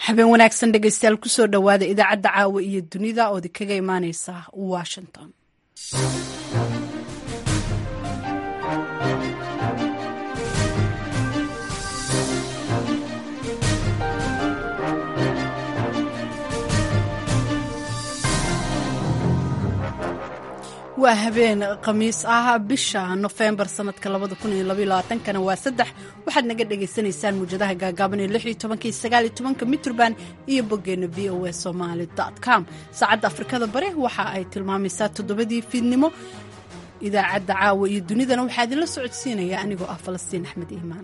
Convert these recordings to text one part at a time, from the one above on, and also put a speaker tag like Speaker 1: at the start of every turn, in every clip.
Speaker 1: habeen wanaagsan dhegeystayaal kusoo dhowaada idaacadda caawa iyo dunida oodi kaga imaaneysa washington waa habeen khamiis ah bisha nofembar sanadka kana waa saddex waxaad naga dhagaysanaysaan muwjadaha gaagaaban ee mitrband iyo boggeena v o a somaly com saacadda afrikada bare waxa ay tilmaamaysaa toddobadii fiidnimo idaacadda caawa iyo dunidana waxaa idinla socodsiinaya anigoo ah falastiin axmed iimaan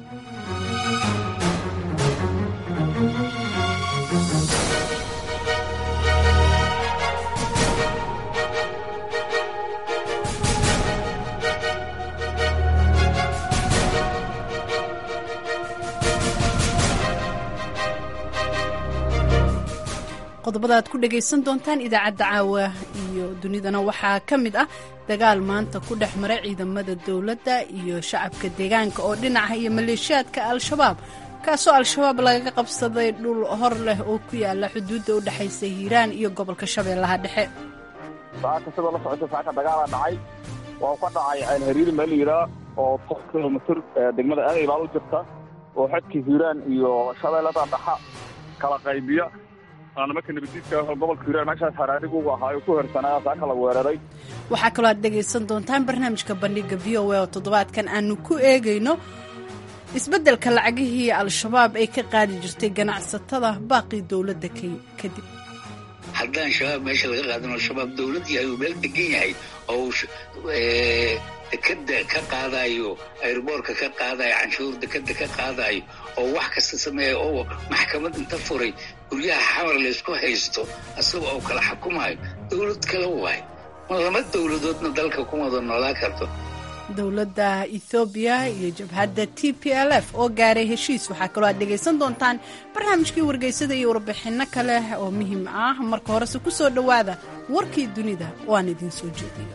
Speaker 1: qodobada aad ku dhagaysan doontaan idaacadda caawa iyo dunidana waxaa ka mid ah dagaal maanta ku dhex mara ciidamada dowladda iyo shacabka deegaanka oo dhinaca iyo maleeshiyaadka al-shabaab kaasoo al-shabaab lagaga qabsaday dhul hor leh oo ku yaala xuduudda u dhexaysa hiiraan iyo gobolka shabeellaha dhexe
Speaker 2: saaka sidoo la socota saaka dagaalaa dhacay waa ka dhacay ceelhariiri meel layidhaa oo toban kilomitr degmada aagay baa u jirta oo xadka hiiraan iyo shabeellada dhaxa kala qaybiya nimanka nabadiidka gobolka hiiraan meeshaas haraarigu ugu ahaayo ku hersanaa saaka la weeraray
Speaker 1: waxaa kaloo aad dhegaysan doontaan barnaamijka bandhiga v o a oo toddobaadkan aanu ku eegayno isbeddelka lacagihii al-shabaab ay ka qaadi jirtay ganacsatada baaqii dowladda kadib
Speaker 3: haddaan shabaab meesha laga qaadin al-shabaab dowladdii ayuu meel degan yahay oo dekada ka qaadayo airboorka ka qaadayo canshuur dekada ka qaadayo oo wax kasta sameeya oo maxkamad inta furay guryaha xamar laysku haysto isaga oo kala xukumayo dowlad kale waay ma lama dowladoodna dalka ku wada noolaa karto
Speaker 1: dowladda ethoobiya iyo jabhadda t p l f oo gaaray heshiis waxaa kaloo aad dhegaysan doontaan barnaamijkii wargeysada iyo warbixinno kale oo muhiim ah marka horese ku soo dhowaada warkii dunida oo aan idiin soo jeediyo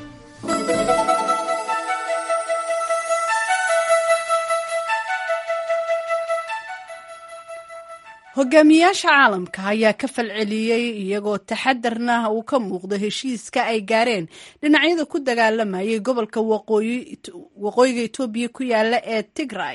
Speaker 1: hogaamiyaasha caalamka ayaa ka falceliyey iyagoo taxadarna uu ka muuqdo heshiiska ay gaareen dhinacyada ku dagaalamayay gobolka waqooyiga etoobiya ku yaala ee tigray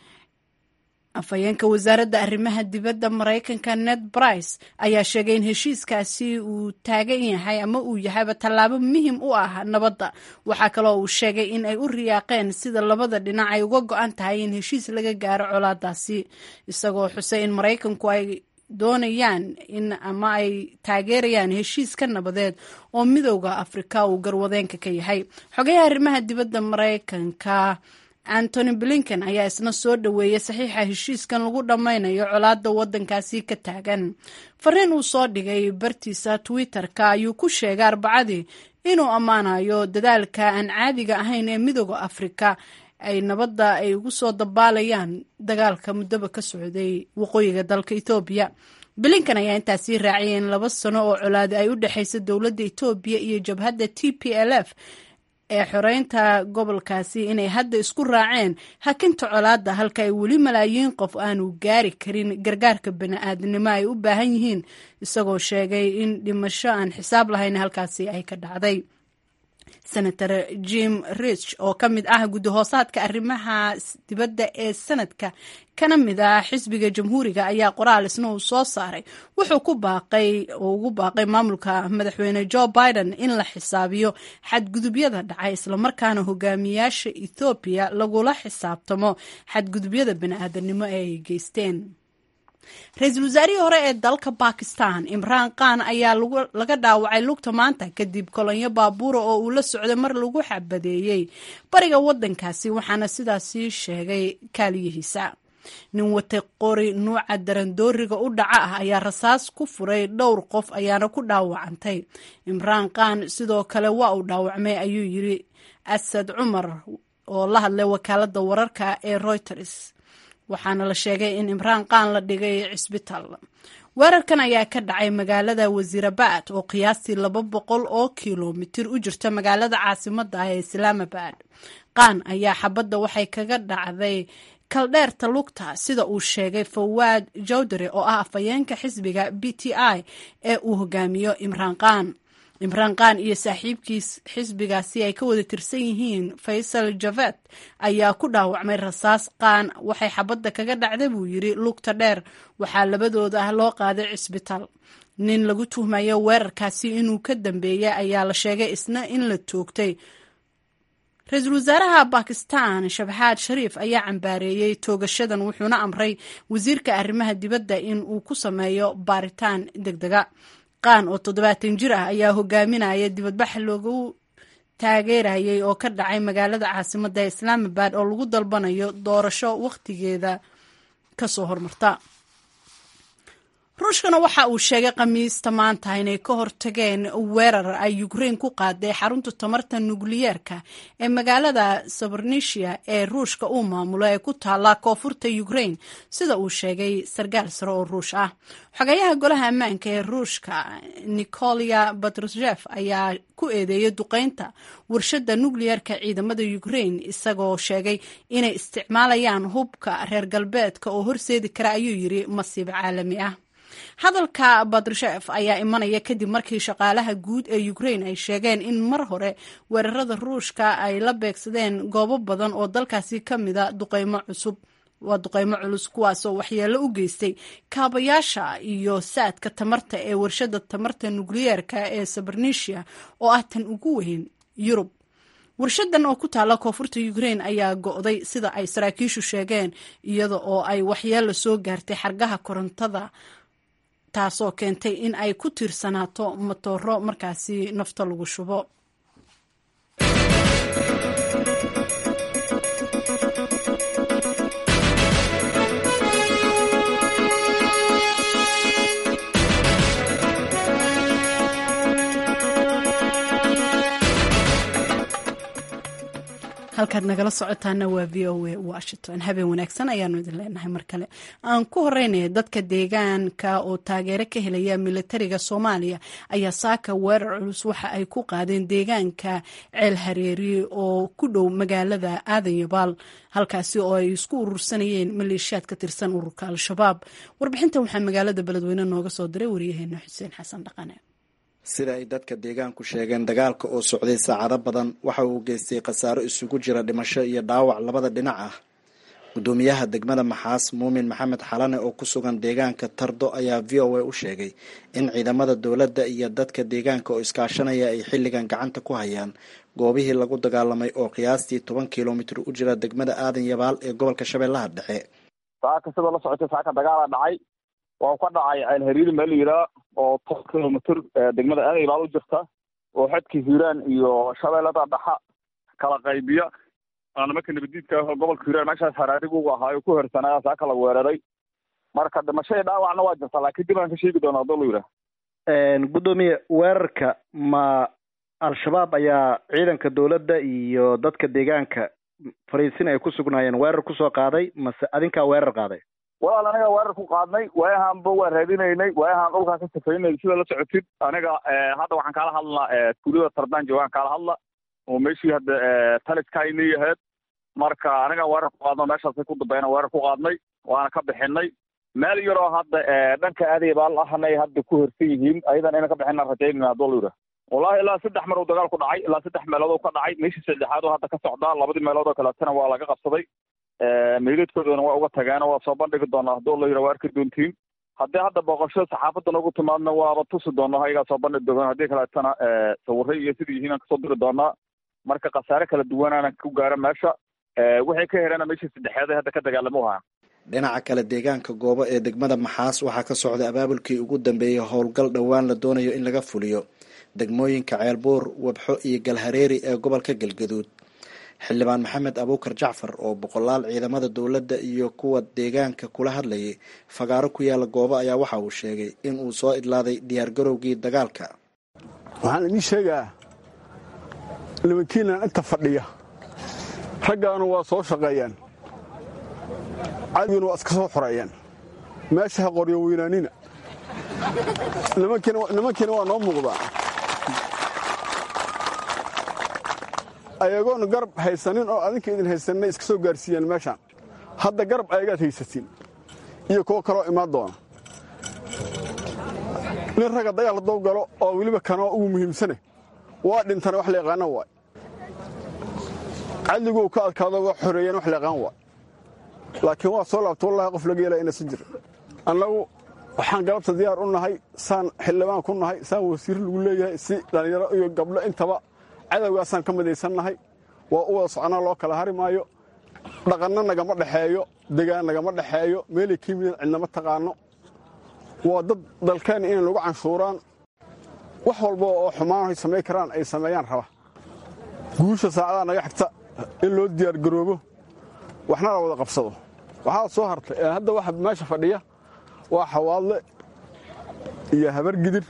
Speaker 1: afhayeenka wasaaradda arrimaha dibadda maraykanka ned brice ayaa sheegay in heshiiskaasi uu taagan yahay ama uu yahayba tallaabo muhim u ah nabadda waxaa kaloo uu sheegay in ay u riyaaqeen sida labada dhinac ay uga go-an tahay in heshiis laga gaaro colaadaasi isagoo xusay in maraykanku ay doonayaan in ama ay taageerayaan heshiiska nabadeed oo midowda afrika uu garwadeenka ka yahay xogayaha arrimaha dibadda maraykanka antony blinken ayaa isna soo dhoweeyey saxiixa heshiiskan lagu dhammaynayo colaadda waddankaasi ka taagan fariin uu soo dhigay bartiisa twitter-ka ayuu ku sheegay arbacadii inuu ammaanayo dadaalka aan caadiga ahayn ee midooda afrika ay nabadda ay ugu soo dabaalayaan dagaalka muddoba ka socday waqooyiga dalka etoobiya blinken ayaa intaasii raaciyay in laba sano oo colaadi ay u dhexaysa dowladda etoobiya iyo jabhadda t p l f ee xoreynta gobolkaasi inay hadda isku raaceen hakinta colaadda halka ay weli malaayiin qof aanu gaari karin gargaarka bani-aadnimo ay u baahan yihiin isagoo sheegay in dhimasho aan xisaab lahayn halkaasi ay ka dhacday senator jim rich oo ka mid ah guddahoosaadka arrimaha dibadda ee sanadka kana mid ah xisbiga jamhuuriga ayaa qoraal isna uu soo saaray wuxuu ku baaqay oo ugu baaqay maamulka madaxweyne joe biden in la xisaabiyo xadgudubyada dhacay islamarkaana hogaamiyaasha ethoobiya lagula xisaabtamo xadgudubyada bani-aadanimo ee ay geysteen ra-iisul wasaarihii hore ee dalka bakistan imraan khan ayaa laga dhaawacay lugta maanta kadib kolonyo baabuura oo uu la socday mar lagu xabadeeyey bariga waddankaasi waxaana sidaasi sheegay kaaliyihiisa nin watay qori nuuca darandooriga u dhaca ah ayaa rasaas ku furay dhowr qof ayaana ku dhaawacantay imraan khan sidoo kale waa uu dhaawacmay ayuu yiri asad cumar oo la hadlay wakaaladda wararka ee reuters waxaana la sheegay in imraan khan la dhigay cisbitaal weerarkan ayaa ka dhacay magaalada wasiirabad oo qiyaastii laba boqol oo kilomitir u jirta magaalada caasimada ah ee islaamabad khan ayaa xabadda waxay kaga dhacday kaldheerta lugta sida uu sheegay fawaad jawdare oo ah afhayeenka xisbiga b t i ee uu hogaamiyo imraan khan imraan khan iyo saaxiibkiis xisbigaasi ay ka wada tirsan yihiin faysal javed ayaa ku dhaawacmay rasaas khan waxay xabadda kaga dhacda buu yidhi lugta dheer waxaa labadooda ah loo qaaday cisbitaal nin lagu tuhmayo weerarkaasi inuu ka dambeeyay ayaa la sheegay isna in la toogtay ra-iisul wasaaraha bakistan shabxaad shariif ayaa cambaareeyey toogashadan wuxuuna amray wasiirka arrimaha dibadda in uu ku sameeyo baaritaan deg dega qaan oo toddobaatan jir ah ayaa hogaaminaya dibadbax loogu taageerayay oo ka dhacay magaalada caasimadda islaamabad oo lagu dalbanayo doorasho wakhtigeeda kasoo hormarta ruushkana waxa uu sheegay khamiista maanta inay ka hortageen weerar ay ukrain ku qaaday xarunta tamarta nukliyeerka ee magaalada sabornisia ee ruushka uu maamulo ee ku taala koonfurta ukrain sida uu sheegay sarkaal sare oo ruush ah xogayaha golaha ammaanka ee ruushka nikolia batrushev ayaa ku eedeeyay duqeynta warshada nukliyeerka ciidamada ukrain isagoo sheegay inay isticmaalayaan hubka reer galbeedka oo horseedi kara ayuu yiri masiib caalami ah hadalka batrushev ayaa imanaya kadib markii shaqaalaha guud ee ukrain ay sheegeen in mar hore weerarada ruushka ay la beegsadeen goobo badan oo dalkaasi ka mida duqeymo cusub waa duqeymo culus kuwaasoo waxyeello u geystay kaabayaasha iyo saadka tamarta ee warshada tamarta nukliyeerka ee sabarnisia oo ah tan ugu weyn yurub warshadan oo ku taala koonfurta ukrain ayaa go'day sida ay saraakiishu sheegeen iyada oo ay waxyeello soo gaartay xargaha korontada taasoo keentay in ay ku tiirsanaato matooro markaasi nafto lagu shubo halkaad nagala socotaana waa v o a washington habeen wanaagsan ayaanu idin leenahay mar kale aan ku horeynaya dadka deegaanka oo taageero ka helaya militariga soomaaliya ayaa saaka weerar culus waxa ay ku qaadeen deegaanka ceel hareeri oo ku dhow magaalada aadan yabaal halkaasi oo ay isku urursanayeen maleeshiyaad ka tirsan ururka al-shabaab warbixintan waxaa magaalada beledweyne nooga soo diray waryaheena xuseen xasan dhaqane
Speaker 4: sida ay dadka deegaanku sheegeen dagaalka oo socday saacado badan waxa uu geystay khasaaro isugu jira dhimasho iyo dhaawac labada dhinac ah gudoomiyaha degmada maxaas muumin maxamed xalane oo ku sugan deegaanka tardo ayaa v o a u sheegay in ciidamada dowladda iyo dadka deegaanka oo iskaashanaya ay xilligan gacanta ku hayaan goobihii lagu dagaalamay oo qiyaastii toban kilomitir u jira degmada aadan yabaal ee gobolka shabeellaha dhexe
Speaker 2: saaka sidoo la socotay saaka dagaala dhacay waa ka dhacay ceel hariiri meel la yidhaha oo toban kilomitr degmada aadan yabaal u jirta oo xadka hiiraan iyo shabeellada dhaxa kala qaybiya nimanka nabadiidka gobolka hiiraan meeshaas haraarigu ahaayo ku hersanaya saaka la weeraray marka dhimasho iyo dhaawacna waa jirta laakiin dib aan ka sheegi doona haduu la yidhaha
Speaker 5: guddoomiye weerarka ma al-shabaab ayaa ciidanka dowladda iyo dadka deegaanka fariisin ay ku sugnaayeen weerar kusoo qaaday mase adinkaa weerar qaaday
Speaker 2: walaal aniga weerar ku qaadnay waayahaanba waa raadinaynay waayahaan dhulkaan ka safaynay sida la socotid aniga hadda waxaan kaala hadlnaa tuulada tardaan joogaan kaala hadla oo meeshii hadda taliskaynay ahayd marka aniga weerar ku qaadno meeshaasay ku dambeena weerar ku qaadnay waana ka bixinay meel yaroo hadda dhanka aadayabaal ahanay hadda ku hersan yihiin ayadan inaan ka bixina rajaynayna haduu la yidhaha wallahi ilaa saddex mar uu dagaal ku dhacay ilaa saddex meelood oo ka dhacay meeshii saddexaad oo hadda ka socdaa labadii meelood oo kaleetana waa laga qabsaday meydadkoodana waa uga tageeno waa soo bandhigi doonaa hadduu la yidhaha waa arki doontiin haddii hadda booqasho saxaafadda noogu timaadna waaba tusi doona ayagaa soo bandhigi doona haddii kaleetana sawirray iyo sidii yihiin aan kasoo diri doonaa marka khasaare kala duwanaana ku gaara meesha waxay ka hereena meeshii saddexeed ay hadda ka dagaalamo ahaa
Speaker 4: dhinaca kale deegaanka goobo ee degmada maxaas waxaa ka socday abaabulkii ugu dambeeyey howlgal dhowaan la doonayo in laga fuliyo degmooyinka ceelbuur wabxo iyo galhareeri ee gobolka galgaduud xildhibaan maxamed abuukar jacfar oo boqolaal ciidamada dowladda iyo kuwa deegaanka kula hadlayay fagaaro ku yaala goobo ayaa waxa uu sheegay in uu soo idlaaday diyaargarowgii dagaalka
Speaker 6: waxaan idiin sheegaa nimankiinan inta fadhiya raggaanu waa soo shaqeeyaan cadiguna waa iska soo xoreeyaan meesha ha qoryo weynaanina nimankiina waa noo muuqdaa ayagoon garab haysanin oo adinka idin haysanay iska soo gaarsiiyaan meeshaan hadda garab ayagaad haysatiin iyo kuwo kaloo imaan doona nin ragga dagaal hadduu galo oo weliba kanoo ugu muhiimsane waa dhintana wax la yaqaana waay cadliguu ka adkaado waa xoreeyeen wax la yaqaan waay laakiin waa soo laabta wallahi qof laga yeelaa inaysan jirin annagu waxaan galabta diyaar u nahay saan xildhibaan ku nahay saan wasiir lagu leeyahay si dhallinyaro iyo gabdho intaba cadowgaasaan ka midaysan nahay waa u wada soconaa loo kala hari maayo dhaqanna nagama dhexeeyo degaan nagama dhexeeyo meelay ka yimideen cidnama taqaano waa dad dalkeenna inay nagu canshuuraan wax walba oo xumaan ay samayn karaan ay sameeyaan raba guusha saacadaha naga xigta in loo diyaargaroobo waxna la wada qabsado waxaa soo hartay hadda waxa meesha fadhiya waa xawaadle iyo habargidir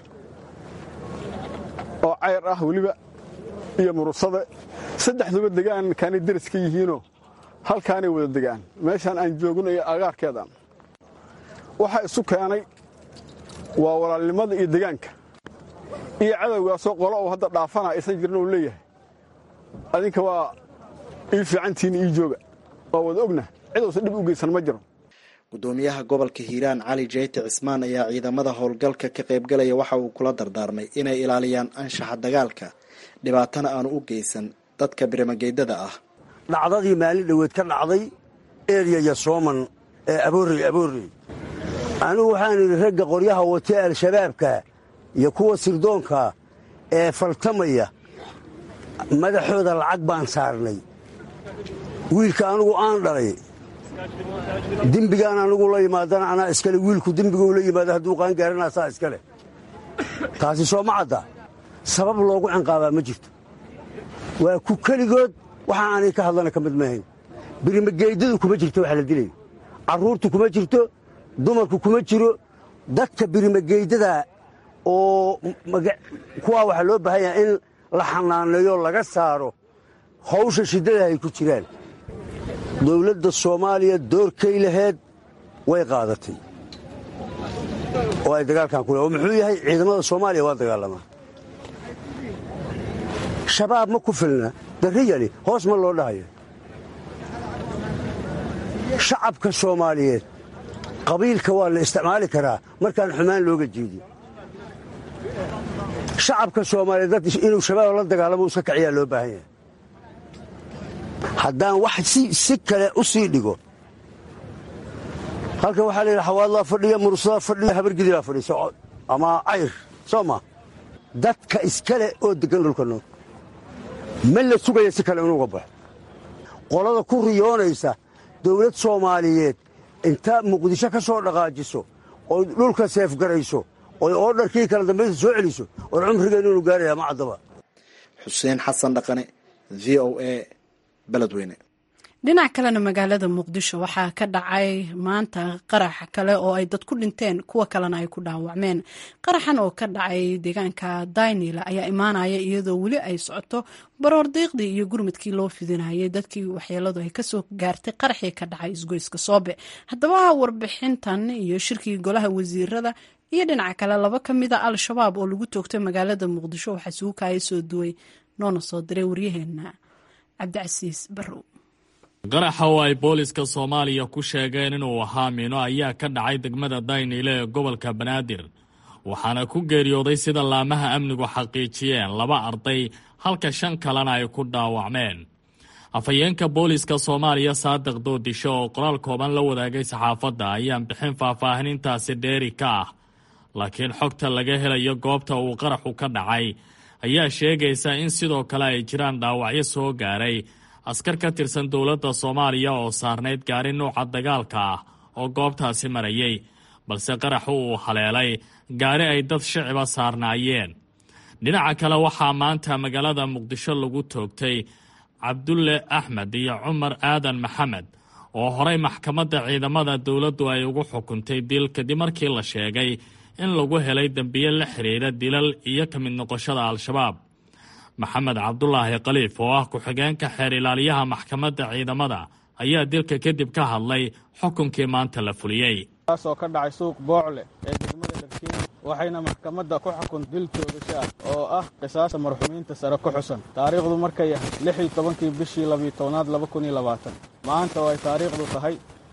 Speaker 6: oo cayr ah weliba iyo murusade saddexduba degaan kaanay deris ka yihiinoo halkaanay wada degaan meeshaan aan joogno iyo agaarkeedaan waxaa isu keenay waa walaalnimada iyo degaanka iyo cadowgaasoo qolo uu hadda dhaafana aysan jirin uu leeyahay adinka waa ii fiicantiinna ii jooga waa wada ogna cidousan dhib u geysan ma jiro
Speaker 4: gudoomiyaha gobolka hiiraan cali jeyti cismaan ayaa ciidamada howlgalka ka qaybgalaya waxa uu kula dardaarmay inay ilaaliyaan anshaxa dagaalka dhibaatana aanu u geysan dadka birimageydada ah
Speaker 7: dhacdadii maalin dhoweed ka dhacday eryaya sooman ee aboorey aboorey anigu waxaan idhi ragga qoryaha watee al-shabaabka iyo kuwa sirdoonka ee faltamaya madaxooda lacag baan saarnay wiilka anugu aan dhalay dembigaan anugu la yimaadana anaa iskale wiilku dembiguu la yimaada hadduu qaangaaranaa saa iskale taasi soo ma cadda sabab loogu cinqaabaa ma jirto waa ku keligood waxaa aanay ka hadlana ka mid maahayn birimageydadu kuma jirto wax la dilayo carruurtu kuma jirto dumarku kuma jiro dadka birimageydada oo kuwaa waxaa loo baahan yaha in la xanaaneeyo laga saaro hawsha shiddada ay ku jiraan dowladda soomaaliya doorkay laheed way qaadatay oo ay dagaalkan ku oo muxuu yahay ciidamada soomaaliya waa dagaalamaa shabaab ma ku filna darriyali hoos ma loo dhahayo shacabka soomaaliyeed qabiilka waa la isticmaali karaa markaan xumaan looga jeedin shacabka soomaaliyeed dad inuu shabaab la dagaalamo iska kaciyaa loo baahan yahay haddaan wax si kale u sii dhigo halkan waxaa la yidhi xawaadlaa fadhiya murusadaa fadhiya habargidibaa fadhiisa ama cayr soo ma dadka iskale oo deggan dhulka nool ma la sugaya si kale inuuga baxo qolada ku riyoonaysa dawlad soomaaliyeed inta muqdisho ka soo dhaqaajiso oy dhulka seefgarayso oy oodharkii kala dambaysa soo celiso war cumrigeennu inu gaaraya ma caddaba
Speaker 4: xuseen xasan dhaqane v o a beledweyne
Speaker 1: dhinac kalena magaalada muqdisho waxaa ka dhacay maanta qarax kale oo ay dad ku dhinteen kuwa kalena ay ku dhaawacmeen qaraxan oo ka dhacay deegaanka daynila ayaa imaanaya iyadoo weli ay socoto baroor diiqdii iyo gurmadkii loo fidinayay dadkii waxyeeladu ay kasoo gaartay qaraxii ka dhacay isgoyska soobe haddaba warbixintan iyo shirkii golaha wasiirada iyo dhinaca kale laba ka mida al-shabaab oo lagu toogtay magaalada muqdisho waxaa suukaya soo duway noona soo diray waryaheena cabdicasiis barrow
Speaker 8: qaraxa oo ay booliska soomaaliya ku sheegeen inuu ahaa mino ayaa ka dhacay degmada daynile ee gobolka banaadir waxaana ku geeriyooday sida laamaha amnigu xaqiijiyeen laba arday halka shan kalena ay ku dhaawacmeen afhayeenka booliska soomaaliya saadiq doodisho oo qoraal kooban la wadaagay saxaafadda ayaan bixin faahfaahinintaasi dheeri ka ah laakiin xogta laga helayo goobta uu qaraxu ka dhacay ayaa sheegaysa in sidoo kale ay jiraan dhaawacyo soo gaaray askar ka tirsan dowladda soomaaliya oo saarnayd gaari nuuca dagaalka ah oo goobtaasi marayay balse qaraxu uu haleelay gaari ay dad shiciba saarnaayeen dhinaca kale waxaa maanta magaalada muqdisho lagu toogtay cabdulle axmed iyo cumar aadan maxamed oo horay maxkamadda ciidamada dowladdu ay ugu xukuntay dil kadib markii la sheegay in lagu helay dembiye la xidhiidha dilal iyo ka mid noqoshada al-shabaab maxamed cabdulaahi khaliif oo ah ku-xigeenka xeer ilaaliyaha maxkamadda ciidamada ayaa dilka kadib ka hadlay xukunkii maanta la fuliyey
Speaker 6: kaas oo ka dhacay suuq boocle ee degmada dharkiin waxayna maxkamadda ku xukun dil toogasho ah oo ah qisaasta marxumiinta sare ku xusan taariikhdu markay ahayd lix iyo tobankii bishii labiyo tobnaad laba kun iyo labaatan maanta oo ay taariikhdu tahay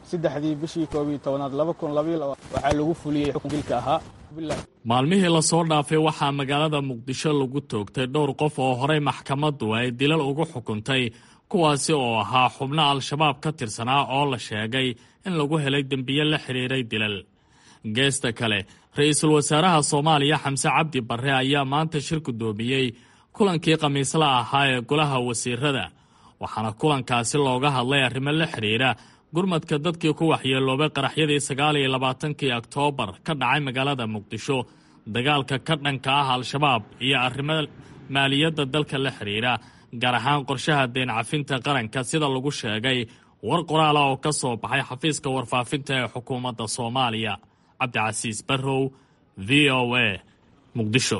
Speaker 9: saddexdii bishii koob iyo tobanaad laba kun labaiyo waxaa lagu fuliyey xukun dilka ahaa
Speaker 8: maalmihii lasoo dhaafay waxaa magaalada muqdisho lagu toogtay dhowr qof oo horey maxkamaddu ay dilal ugu xukuntay kuwaasi oo ahaa xubno al-shabaab ka tirsanaa oo la sheegay in lagu helay dembiye la xidhiiray dilal geesta kale ra-iisul wasaaraha soomaaliya xamse cabdi barre ayaa maanta shir guddoomiyey kulankii khamiisla ahaa ee golaha wasiirada waxaana kulankaasi looga hadlay arrimo la xidhiira gurmadka dadkii ku waxyeeloobay qaraxyadii sagaal iyo labaatankii oktoobar ka dhacay magaalada muqdisho dagaalka ka dhanka ah al-shabaab iyo arrimo maaliyadda dalka la xidhiira gaar ahaan qorshaha deen cafinta qaranka sida lagu sheegay war qoraala oo ka soo baxay xafiiska warfaafinta ee xukuumadda soomaaliya cabdicasiis barrow v o a muqdisho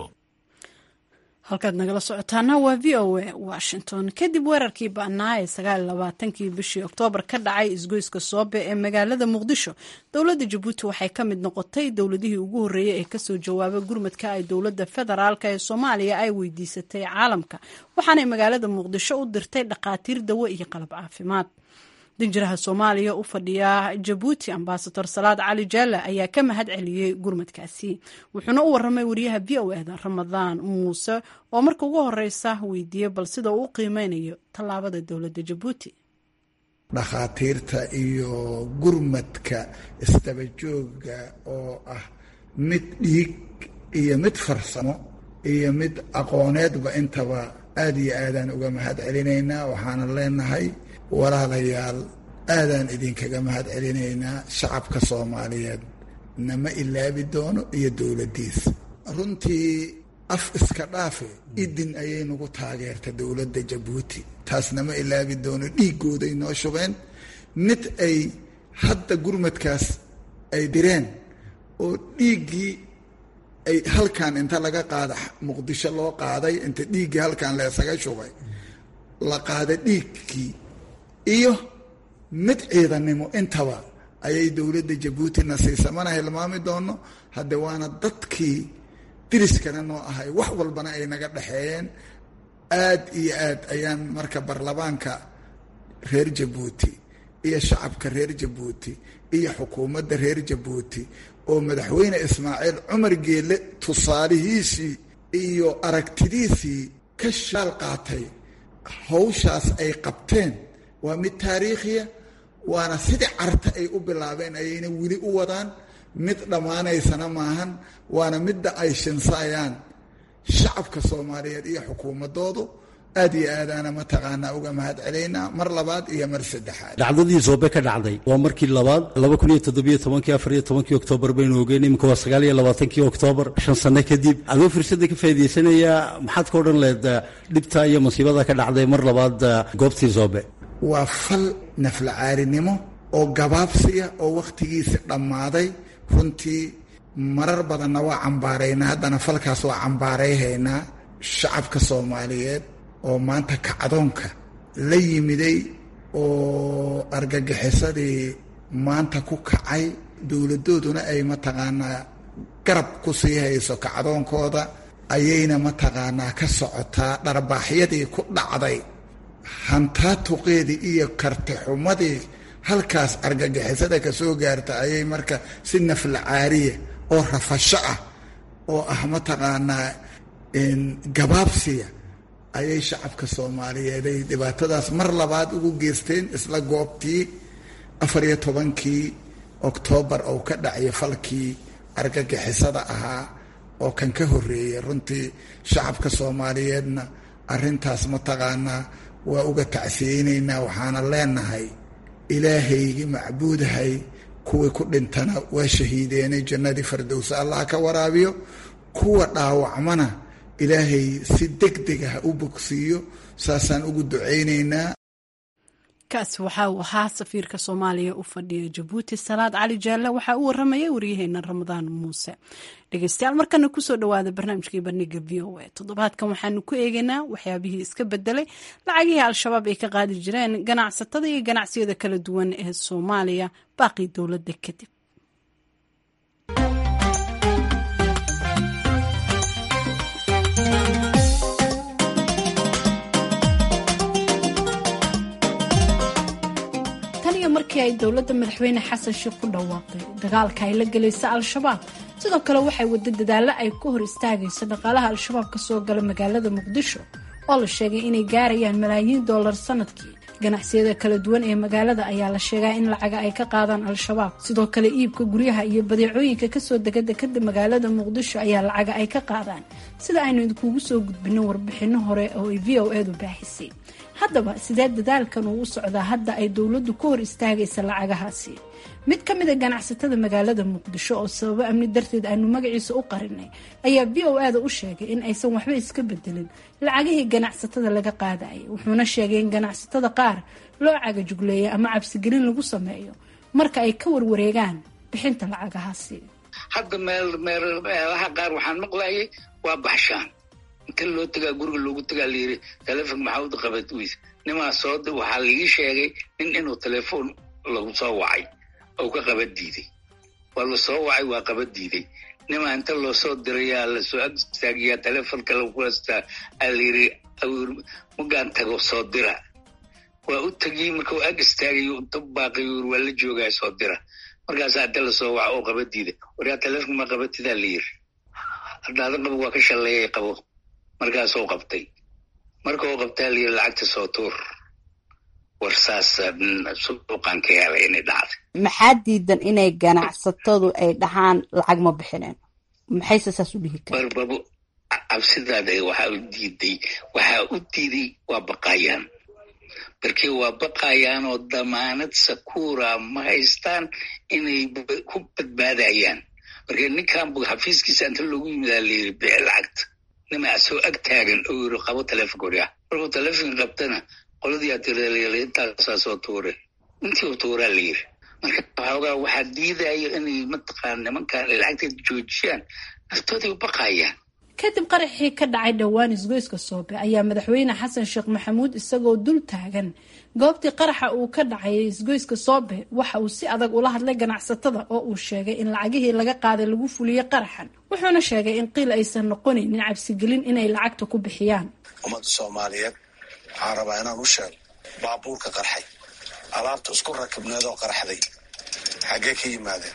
Speaker 1: halkaad nagala socotaana waa v o a washington kadib weerarkii ba'naa ee sagaal labaatankii bishii oktoobar ka dhacay isgoyska soobe ee magaalada muqdisho dowladda jabuuti waxay ka mid noqotay dowladihii ugu horreeyey ee kasoo jawaabay gurmadka ay dowladda federaalk ee soomaaliya ay weydiisatay caalamka waxaanay magaalada muqdisho u dirtay dhakhaatiir dawo iyo qalab caafimaad danjiraha soomaaliya u fadhiya jabuuti ambasador salaad cali jaalla ayaa ka mahad celiyey gurmadkaasi wuxuuna u waramay wariyaha v o eda ramadaan muuse oo marka ugu horeysa weydiiyey bal sida uu u qiimeynayo tallaabada dowladda jabuuti
Speaker 10: dhakhaatiirta iyo gurmadka isdabajooga oo ah mid dhiig iyo mid farsamo iyo mid aqooneedba intaba aada iyo aadaan uga mahad celinaynaa waxaana leenahay walaalayaal aadaan idinkaga mahad celinaynaa shacabka soomaaliyeed nama ilaabi doono iyo dowladdiisa runtii af iska dhaafe idin ayay nagu taageerta dowladda jabuuti taas nama ilaabi doono dhiiggooday noo shubeen mid ay hadda gurmadkaas ay direen oo dhiiggii ay halkan inta laga qaada muqdisho loo qaaday inta dhiiggii halkan leesaga shubay la qaada dhiiggii iyo mid ciidannimo intaba ayay dowladda jabuutina siisa mana hilmaami doono hadde waana dadkii diriskana noo ahay wax walbana ay naga dhexeeyeen aad iyo aad ayaan marka baarlamaanka reer jabuuti iyo shacabka reer jabuuti iyo xukuumadda reer jabuuti oo madaxweyne ismaaciil cumar geele tusaalihiisii iyo aragtidiisii ka shaal qaatay hawshaas ay qabteen waa mid taariikhiya waana sidii carta ay u bilaabeen ayayna weli u wadaan mid dhammaanaysana maahan waana midda ay shinsaayaan shacabka soomaaliyeed iyo xukuumadoodu aad iyo aadaana mataqaanaa uga mahad celaynaa mar labaad iyo mar saddexaad
Speaker 11: dhacdadii soobe ka dhacday waa markii labaad laba kun iyo toddobiyo tobankii afar iyo tobankii oktoobar baynu ogeen iminka waa sagaal iyo labaatankii oktoobar shan sano kadib adoo fursadda ka faa'idaysanayaa maxaad ka odhan lehed dhibta iyo masiibada ka dhacday mar labaad goobtii soobe
Speaker 10: waa fal naflacaarinimo oo gabaabsiya oo wakhtigiisi dhammaaday runtii marar badanna waa cambaaraynaa haddana falkaas waa cambaarayhaynaa shacabka soomaaliyeed oo maanta kacdoonka la yimiday oo argagixisadii maanta ku kacay dowladooduna ay mataqaanaa garab ku sii hayso kacdoonkooda ayayna mataqaanaa ka socotaa dharbaaxyadii ku dhacday hantaatuqeedii iyo kartixumadii halkaas argagixisada ka soo gaarta ayay marka si nafla caariya oo rafasho ah oo ah mataqaanaa gabaabsiya ayay shacabka soomaaliyeed ay dhibaatadaas mar labaad ugu geysteen isla goobtii afar iyo tobankii oktoobar oo ka dhacya falkii argagixisada ahaa oo kan ka horreeyay runtii shacabka soomaaliyeedna arrintaas mataqaanaa waa uga tacsiyeynaynaa waxaana leenahay ilaahaygii macbuudahay kuwii ku dhintana waa shahiideenay jannadii fardowsa allah ka waraabiyo kuwa dhaawacmana ilaahay si deg deg ah u bogsiiyo saasaan ugu ducaynaynaa
Speaker 1: kaas waxa uu ahaa safiirka soomaaliya u fadhiya jabuuti salaad cali jaalle waxaa u waramayay waryaheena ramadaan muuse dhegeystayaal markana kusoo dhawaada barnaamijkii bandhiga v o a toddobaadkan waxaanu ku eegaynaa waxyaabihii iska bedelay lacagihii al-shabaab ay ka qaadi jireen ganacsatada iyo ganacsiyada kala duwan ee soomaaliya baaqii dowladda kadib iyo markii ay dowladda madaxweyne xasan sheekh ku dhawaaqday dagaalka ay la gelaysa al-shabaab sidoo kale waxay wada dadaallo ay ku hor istaagayso dhaqaalaha al-shabaab ka soo gala magaalada muqdisho oo la sheegay inay gaarayaan malaayiin dollar sanadkii ganacsiyada kala duwan ee magaalada ayaa la sheegaa in lacaga ay ka qaadaan al-shabaab sidoo kale iibka guryaha iyo badeecooyinka kasoo dega dekada magaalada muqdisho ayaa lacaga ay ka qaadaan sida aynu idinkugu soo gudbino warbixino hore oo ay v o edu baaxisay haddaba sidee dadaalkan uu u socdaa hadda ay dowladdu ka hor istaagaysa lacagahaasi mid ka mid a ganacsatada magaalada muqdisho oo sababo amni darteed aanu magaciisa u qarinay ayaa v o ada u sheegay in aysan waxba iska bedelin lacagihii ganacsatada laga qaadayay wuxuuna sheegay in ganacsatada qaar loo cagajugleeya ama cabsigelin lagu sameeyo marka ay ka warwareegaan bixinta lacagahaasi
Speaker 3: hadda meel meelaha qaar waxaan maqlayay waa baxshaan inta loo tagaa guriga loogu tagaa layiri telefonka maxaa uda qabad weys nimaa soo waxaa laii sheegay nin inuu telefoon lagu soo wacay oo ka qaba diiday waa lasoo wacay waa qaba diiday nimaa inta loo soo dirayaa lasoo ag istaagiyaa telefonka lagu haystaa aa layiri magaan tago soo dira waa u tegiyey marka uu ag istaagayo inta baaqay waa la joogaa soo dira markaasaa inta lasoo waca oo qaba diiday waryaa telefonka ma qabatidaa layiri hadhaada qabo waa ka shalleeyay qabo markaasuu qabtay marka uu qabtaa layiri lacagta soo tuur war saas suuqan ka helay inay dhacday
Speaker 12: maxaa diidan inay ganacsatadu ay dhahaan lacag ma bixineen maxayse saas u dhihi kara
Speaker 3: barbabo cabsidaada waxaa u diiday waxaa u diiday waa baqayaan markii waa baqayaan oo damaanad sakuura ma haystaan inay ku badbaadayaan marka ninkan bu xafiiskiisa inta loogu yimidaa layiri bixi lacagta nimaa soo ag taagan oo yiri qabo telefonka waryaa markuu telefonka qabtana qoladii atirl intaasaa soo tuure intii u tuuraa la yiri marka waxoogaa waxaa diidaya inay mataqaan nimankan ay lacagteeda joojiyaan naftooday u baqayaan
Speaker 1: kadib qaraxii ka dhacay dhowaan isgoyska soobe ayaa madaxweyne xasan sheekh maxamuud isagoo dul taagan goobtii qaraxa uu ka dhacay isgoyska soobe waxa uu si adag ula hadlay ganacsatada oo uu sheegay in lacagihii laga qaaday lagu fuliyey qaraxan wuxuuna sheegay in qiil aysan noqonaynin cabsigelin inay lacagta ku bixiyaan
Speaker 13: ummadda soomaaliyeed waxaan rabaa inaan u sheego baabuurka qarxay alaabta isku rakibneedoo qarxday xaggee ka yimaadeen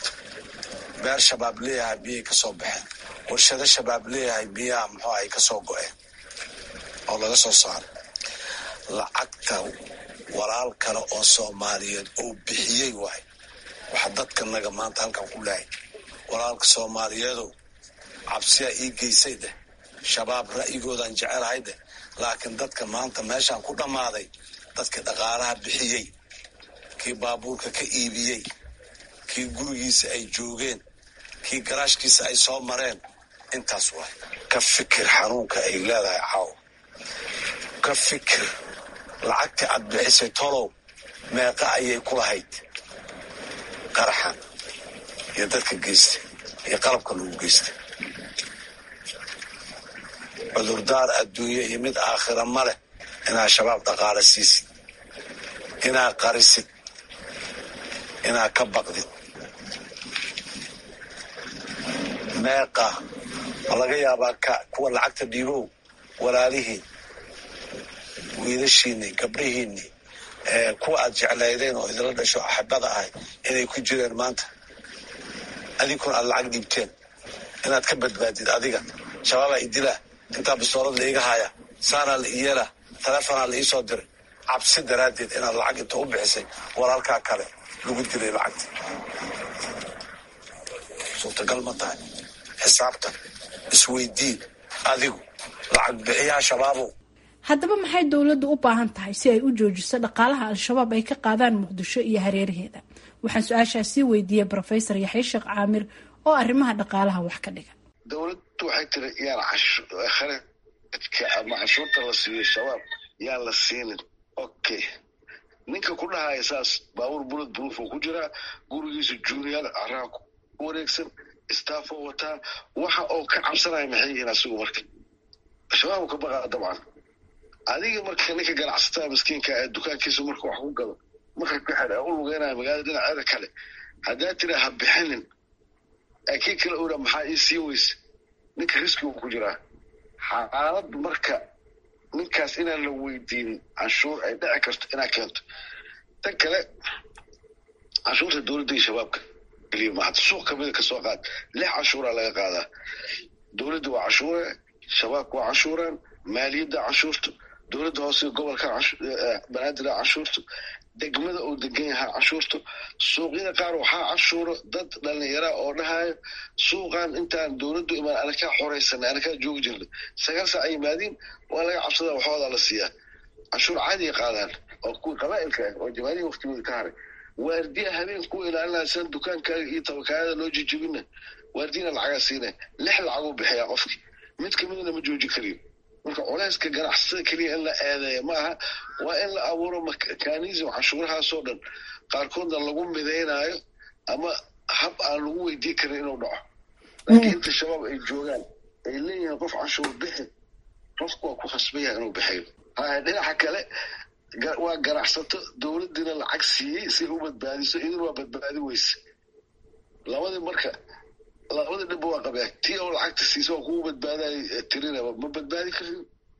Speaker 13: beer shabaab leeyahay biyay ka soo baxeen warshado shabaab leeyahay biyaha muxuu ay ka soo go-een oo laga soo saaray lacagta walaal kale oo soomaaliyeed oo bixiyey waay waxa dadkanaga maanta halkan ku lehay walaalka soomaaliyeedow cabsiyaa ii geysay deh shabaab ra'yigoodaan jecelahay deh laakiin dadka maanta meeshaan ku dhammaaday dadkii dhaqaalaha bixiyey kii baabuurka ka iibiyey kii gurigiisa ay joogeen kii garaashkiisa ay soo mareen intaas waay ka fikir xanuunka ay leedahay caaw ka fikir lacagtii aad bixisay tolow meeqa ayay ku lahayd qaraxan iyo dadka geystay iyo qalabka lagu geystay cudurdaar adduunye iyo mid aakhira ma leh inaad shabaab dhaqaala siisid inaad qarisid inaad ka baqdid meeqa ma laga yaabaa ka kuwa lacagta dhiibow walaalihiin wiilashiinii gabdhihiinii kuwa aad jeclaydeen oo idila dhasho axibada ahay inay ku jireen maanta adinkuna aad lacag dhiibteen inaad ka badbaadid adiga shabaabaa idilaa intaa bistoolad la iga haya saanaa la iyeela telefonaa la iisoo diray cabsi daraaddeed inaad lacag inta u bixisay walaalkaa kale lagu dilay lacagta suurtagal ma tahay xisaabtan isweydiin adigu lacag bixiyaha shabaabow
Speaker 1: haddaba maxay dowladdu u baahan tahay si ay u joojiso dhaqaalaha al-shabaab ay ka qaadaan muqdisho iyo hareeraheeda waxaan su-aashaas sii weydiiyey brofesor yaxya sheekh caamir oo arrimaha dhaqaalaha wax ka dhiga
Speaker 14: dowladdu waxay tiri yaan kharajka ama canshuurta la siiyo shabaab yaan la siinin okay ninka ku dhahaya saas baabuur bulad buruuf oo ku jiraa gurigiisa junior caraha ku wareegsan staffoo wataa waxa oo ka cabsanaya maxay yihiin asigu marka shabaab ka baqaa dabcan adiga marka ninka ganacsatada miskiinka ee dukaankiisa marka wax ku gado marka ka xidha u lugeynaya magaalada dhinaceeda kale haddaa tira ha bixinin kii kale ura maxaa ii sii weyse ninka riskigu ku jiraa xaalad marka ninkaas inaan la weydiinin canshuur ay dhici karto inaa keento tan kale canshuurta dowladda iyo shabaabka keliya maaha suuq kamida kasoo qaad lix canshuuraa laga qaadaa dowladda waa cashuure shabaabka waa cashuuraan maaliyadda cashuurto dowladda hoose gobolka banaadir cashuurto degmada uu degan yahaa cashuurto suuqyada qaar waxaa cashuuro dad dhalinyara oo dhahayo suuqan intaan dowladdu imaan anakaa xoreysanay anakaa joogi jirnay sagaal saac ay yimaadiin waa laga cabsadaa waxoodaa la siiyaa cashuur caadiya qaadaan oo kuwii qabaa'ilka ah oo jamaalihi waqtigooda ka haray waardiya habeen kuwa ilaalinaya sidan dukaankaaga iyo tabakaayada loo jijibina waardiyana lacagaa siinaya lix lacaguu bixiyaa qofkii mid kamidana ma jooji kariyo marka culeyska ganacsatada keliya in la eedeeya ma aha waa in la abuuro mekanism cashuurahaasoo dhan qaarkoodna lagu midaynaayo ama hab aan lagu weydii karin inuu dhaco laakiin inta shabaab ay joogaan ay leeyihiin qof cashuur bixi qofku waa ku khasban yahay inuu bixiyo haya dhinaca kale waa ganacsato dowladdiina lacag siiyey si u badbaadiso idin waa badbaadi weyse labadii marka labadii dhibba waa qabaa tii oo lacagta siisa waa kugu badbaadayo tirinaba ma badbaadi karin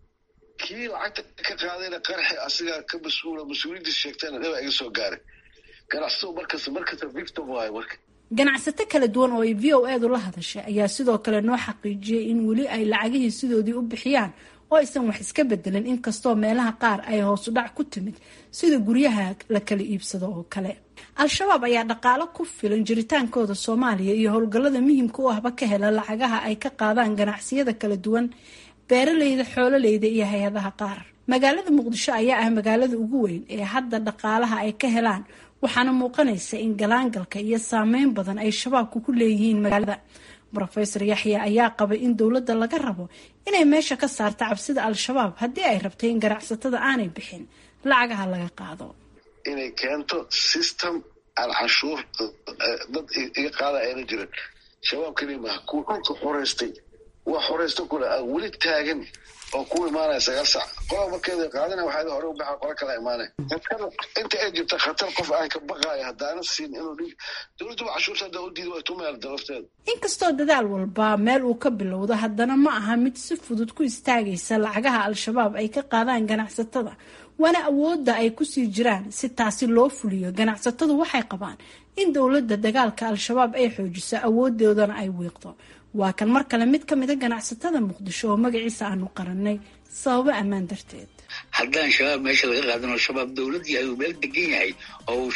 Speaker 14: kii lacagta ka qaadayna qarxi asigaa ka mas-uula mas-uuliyaddiis sheegtayna dhibaa iga soo gaaray ganacsatadu markasta markasta victim waayo marka
Speaker 1: ganacsato kala duwan oo ay v o eedu la hadashay ayaa sidoo kale noo xaqiijiyey in weli ay lacagihii sidoodii u bixiyaan oo aysan wax iska bedelin inkastoo meelaha qaar ay hoosu dhac ku timid sida guryaha la kala iibsado oo kale al-shabaab ayaa dhaqaalo ku filan jiritaankooda soomaaliya iyo howlgallada muhiimka u ahba ka hela lacagaha ay ka qaadaan ganacsiyada kala duwan beeraleyda xoololeyda iyo hay-adaha qaar magaalada muqdisho ayaa ah magaalada ugu weyn ee hadda dhaqaalaha ay ka helaan waxaana muuqanaysa in galaangalka iyo saameyn badan ay shabaabku ku leeyihiin magaalada rofeor yaxya ayaa qabay in dowladda laga rabo inay meesha ka saarto cabsida al-shabaab haddii ay rabtay in ganacsatada aanay bixin lacagaha laga qaado
Speaker 14: inay keento system aan canshuur dad iga qaada ayna jirin shabaab keliya maaha kuwa dhulka xoreystay waa xoreysta kule aan weli taagan oo ku imaanaya sagaal sac qola markeeda qaadana waxaa hore u baxa qola kala imaanaya inta ay jirta khatar qof aan ka baqaayo haddaana siin inuu dhig dowladduba cashuurta haddaa u diida waa tumayal dalafteeda
Speaker 1: inkastoo dadaal walba meel uu ka bilowdo haddana ma aha mid si fudud ku istaagaysa lacagaha al-shabaab ay ka qaadaan ganacsatada waana awoodda ay kusii jiraan si taasi loo fuliyo ganacsatadu waxay qabaan in dowladda dagaalka al-shabaab ay xoojiso awoodoodana ay wiiqdo waa kan mar kale mid ka mida ganacsatada muqdisho oo magaciisa aanu qarannay sababo ammaan darteed
Speaker 3: haddaan shabaab meesha laga qaadano shabaab dowlad yahay uu meel degan yahay oo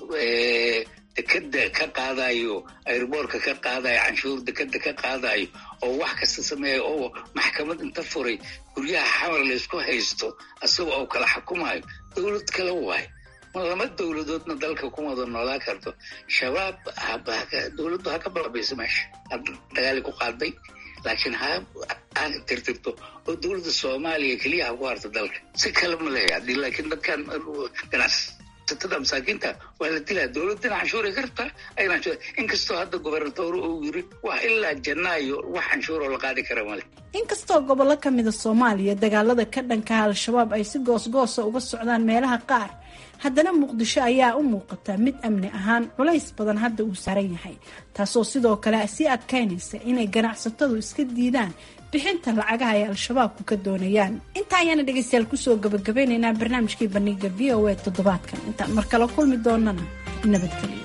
Speaker 3: dekeda ka qaadayo airboorka ka qaadayo canshuur dekeda ka qaadayo oo wax kasta sameeya oo maxkamad inta furay guryaha xamar laysku haysto isaga oo kala xukumayo dowlad kale waay lama dowladoodna dalka kuma wada noolaa karto shabaab dowladdu ha ka balabayso meesha dagaali ku qaaday laakiin ha tirtirto oo dowladda soomaaliya keliya ha ku harto dalka si kale ma leeya hadii laakiin dadkan ganacsatada masaakiinta waa la dilaa dowladdana canshuuray kartaa ayna inkastoo hadda gobernatoor uu yiri wax ilaa janaayo wax canshuuroo la qaadi kara male
Speaker 1: inkastoo gobollo ka mida soomaaliya dagaalada ka dhankaha al-shabaab ay si goosgoosa uga socdaan meelaha qaar haddana muqdisho ayaa u muuqata mid amni ahaan culays badan hadda uu saaran yahay taasoo sidoo kale sii adkaynaysa inay ganacsatadu iska diidaan bixinta lacagaha ay al-shabaabku ka doonayaan intaa ayaana dhegaystayaal kusoo gabagabeynaynaa barnaamijkii bandhiga v o a toddobaadkan intaan mar kale kulmi doonana nabadgelyo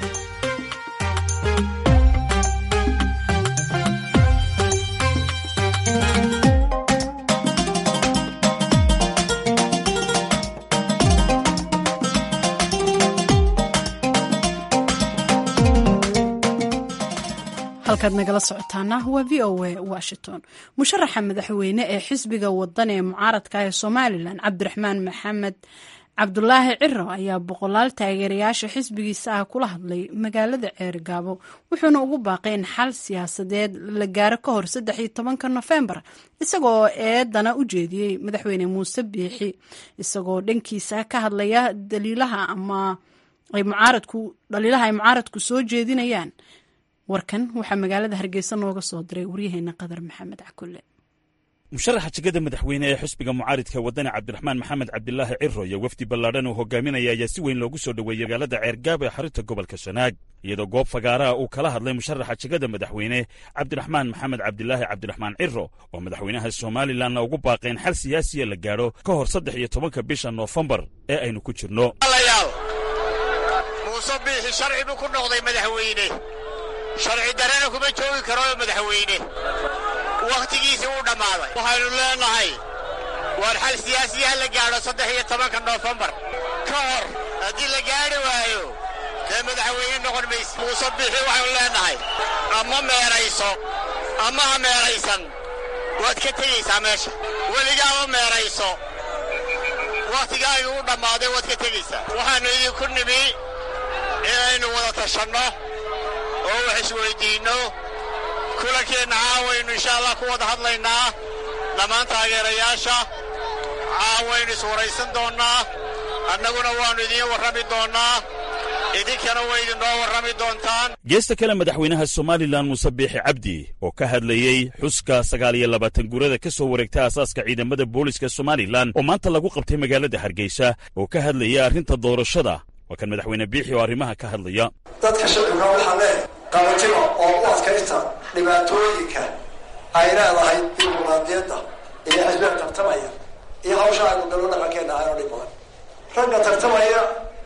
Speaker 1: halkaad nagala socotaana waa v o a washington musharaxa madaxweyne ee xisbiga wadan ee mucaaradka ee somalilan cabdiraxmaan maxamed cabdulaahi ciro ayaa boqolaal taageerayaasha xisbigiisa ah kula hadlay magaalada ceerigaabo wuxuuna ugu baaqay in xal siyaasadeed la gaaro ka hor saddex iyo tobanka nofembar isagoo eedana u jeediyey madaxweyne muuse biixi isagoo dhankiisa ka hadlaya daliilaha ama ay mucaaradku dhaliilaha ay mucaaradku soo jeedinayaan warkan waxaa magaalada hargeysa nooga soo diray waryaheena qadar maxamed cakulle
Speaker 15: musharaxa jegada madaxweyne ee xisbiga mucaaridka wadani cabdiraxmaan maxamed cabdilaahi ciro iyo wafdi ballaadhan uu hogaaminaya ayaa si weyn loogu soo dhoweeyey magaalada ceergaab ee xarinta gobolka sanaag iyadoo goob fagaaraha uu kala hadlay musharaxa jegada madaxweyne cabdiraxmaan maxamed cabdilaahi cabdiraxmaan ciro oo madaxweynaha somalilanna ugu baaqeen xal siyaasiya la gaadho ka hor saddex iyo tobanka bisha noofembar ee aynu ku jirno
Speaker 16: alayaal muuse biixi sharci buu ku noqday madaxweyne sharci darena kuma joogi karo madaxweyne wakhtigiisii wuu dhammaaday waxaynu leenahay waar xal siyaasiyaha la gaadho saddex iyo tobanka noofembar ka hor haddii la gaadhi waayo dee madaxweyne noqon mayse muuse biixi waxaynu leenahay ama meerayso ama ha meeraysan waad ka tegaysaa meesha weligaama meerayso wakhtigaagii u dhammaaday waad ka tegaysaa waxaannu idinku nimi inaynu wada tashanno oo wax isweyddiinno kulankeenna caawaynu insha allah ku wada hadlaynaa dhammaan taageerayaasha caawaynu iswaraysan doonnaa annaguna waannu idiin warrami doonnaa idinkana way idinoo warrami doontaan
Speaker 15: geesta kale madaxweynaha somalilan muuse biixi cabdi oo ka hadlayey xuska sagaal iyo labaatan guurada ka soo wareegta aasaaska ciidamada booliska somalilan oo maanta lagu qabtay magaalada hargeysa oo ka hadlayay arrinta doorashada waa kan madaxweyne biixi oo arrimaha ka hadlaya
Speaker 17: dadka shacibka waxaa leeh qabatimo oo u adkaysta dhibaatooyinka ay leedahay dimuqraadiyadda iyo xisbiga tartamaya iyo hawsha aynu dalo dhaqankeenna ahayn oo dhib badan ragga tartamaya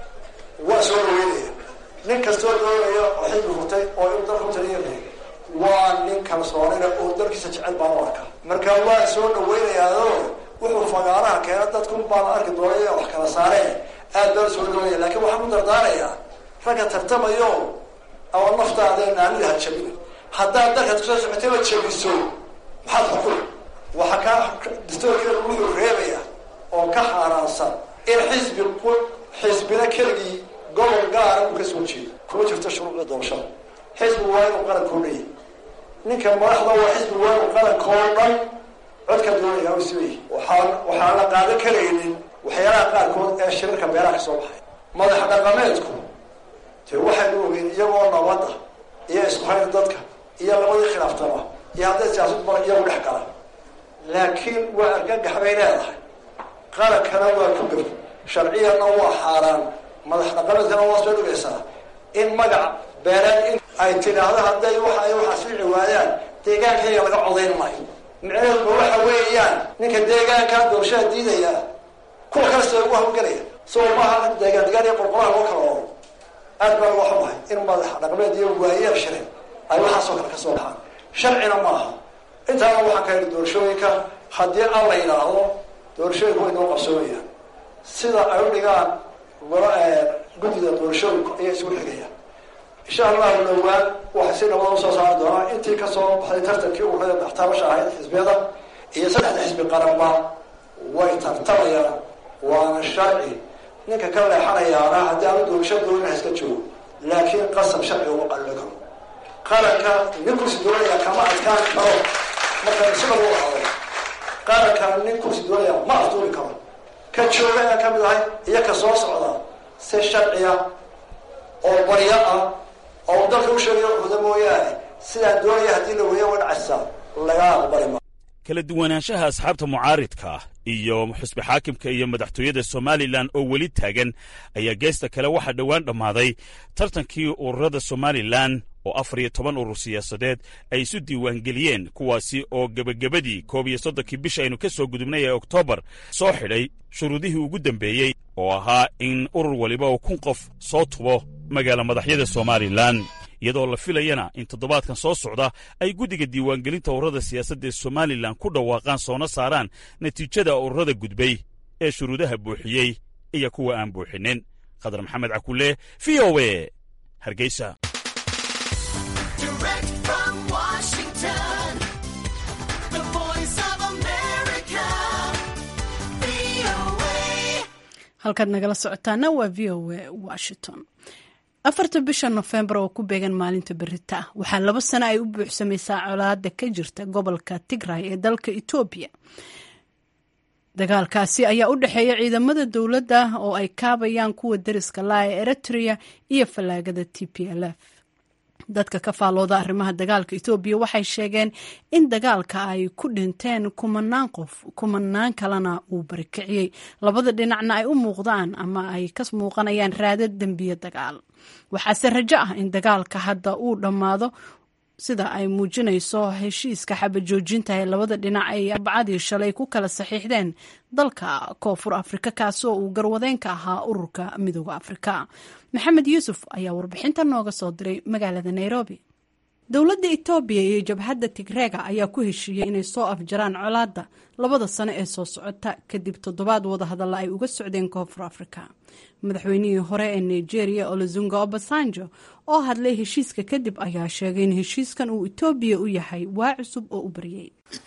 Speaker 17: waa soo dhaweynaya nin kastoo doonaya oo xilbi furtay oo inuu dalka u taliyanay waa nin kalsoonina oo dalkiisa jecel baan u arkaa marka waa soo dhaweynayaao wuxuu fagaaraha keena dadkun baan arki doonay wax kala saareen aad baa soo dhaweynaya laakiin waxaan u dardaarayaa ragga tartamayo ama naftaada naanida ha jabina haddaad dalka kusoo socotayba jabiso maxaad xukun waxa kaa dastoorkeedu wuxuu reebaya oo ka xaaraansan in xisbi xisbina keligii gobol gaara uu ka soo jeedo kuma jirto shuruucda doorashada xisbi waa inuu qarankoo dhaya ninka madaxda waa xisbi waa inuu qarankoo dhan codka doonaya u sibayay waxaa waxaan la qaadan karaynin waxyaalaha qaarkood ee shirarka beeraha ka soo baxay madax dhaqameedku dee waxaynu ogeyn iyagoo nabadda iyo isku hayda dadka iyo labadii khilaaftaba iyo hadday siyaasad bara iyagu dhex galan laakiin waa argagax bay leedahay qarankana waa ku gaf sharciyanna waa xaaraan madax dhaqameedkana waa soo dhigaysaa in magac beereed in ay tidhaahdo hadday waxa ay waxaas fici waayaan deegaankayga laga codayn maayo micnaheeduma waxa weeyaan ninka deegaankaa doorashada diidaya kuwa kalesta ugu hawlgelaya soo maaha deegaan degaan iyo qorqoraha loo kala oro aad baa loo xumahay in madax dhaqameed iyo waayeel shirin ay waxaasoo kale ka soo baxaan sharcina maaha intaana waxaan ka yidhi doorashooyinka haddii aan la yidhaahdo doorashooyinka way noo qabsoomayaan sida ay u dhigaan guddida doorashooyinku ayay isugu xigayaan insha allahu dhowaan waxay si nabada usoo saari doonaa intii kasoo baxday tartankii ururada maxtaabasha ahayd xisbiyada iyo saddexda xisbi qaranba way tartamayaan waana sharci ninka ka leexanayaana haddii aanu doorasho doonina iska joogo laakiin qasab sharci uma qallo karo qaranka nin kursi doonaya kama adkaan karo marka isaga lagu haday qaranka nin kursi doonaya ma afduuli karo ka jooga ayaan ka mid ahay iyo ka soo socda si sharciya oo baryo ah oo dalka u sheegayo cuda mooyaane sidaan doonaya haddii la weeya wadhacasa laga aqbali ma
Speaker 15: kala duwanaanshaha asxaabta mucaaridka iyo xusbi xaakimka iyo madaxtooyada somalilan oo weli taagan ayaa geesta kale waxaa dhowaan dhammaaday tartankii ururada somalilan oo afar iyo toban urur siyaasadeed ay isu diiwaangeliyeen kuwaasi oo gebagabadii koob iyo soddonkii bisha aynu ka soo gudubnay ee oktoobar soo xidhay shuruudihii ugu dambeeyey oo ahaa in urur waliba oo kun qof soo tubo magaala madaxyada somalilan iyadoo la filayana in toddobaadkan soo socda ay guddiga diiwaangelinta ururada siyaasadda ee somalilan ku dhawaaqaan soona saaraan natiijada ururada gudbay ee shuruudaha buuxiyey iyo kuwa aan buuxinin khadar maxamed cakulle v o e hargeysa
Speaker 1: halkaad nagala socotaana waa v o a washington afarta bisha nofembar oo ku beegan maalinta berita ah waxaa laba sano ay u buuxsamaysaa colaada ka jirta gobolka tigray ee dalka etoobiya dagaalkaasi ayaa u dhexeeya ciidamada dowladda oo ay kaabayaan kuwa dariska laa ee eritrea iyo fallaagada t p l f dadka ka faalooda arrimaha dagaalka etoobiya waxay sheegeen in dagaalka ay ku dhinteen kumanaan qof kumanaan kalena uu barikiciyey labada dhinacna ay u muuqdaan ama ay ka muuqanayaan raadad dembiye dagaal waxaase rajo ah in dagaalka hadda uu dhammaado sida ay muujinayso heshiiska xabajoojinta ee labada dhinac ay arbacadii shalay ku kala saxiixdeen dalka koonfur afrika kaasoo uu garwadeen ka ahaa ururka midooda afrika maxamed yuusuf ayaa warbixinta nooga soo diray magaalada nairobi dowladda etoobiya iyo jabhadda tigreega ayaa ku heshiiyey inay soo afjaraan colaadda labada sano ee soo socota kadib toddobaad wadahadalla ay uga socdeen koonfur afrika madaxweynihii hore ee nigeria olozunga obasanjo oo hadlay heshiiska kadib ayaa sheegay in heshiiskan uu etoobiya u yahay waa cusub oo u baryay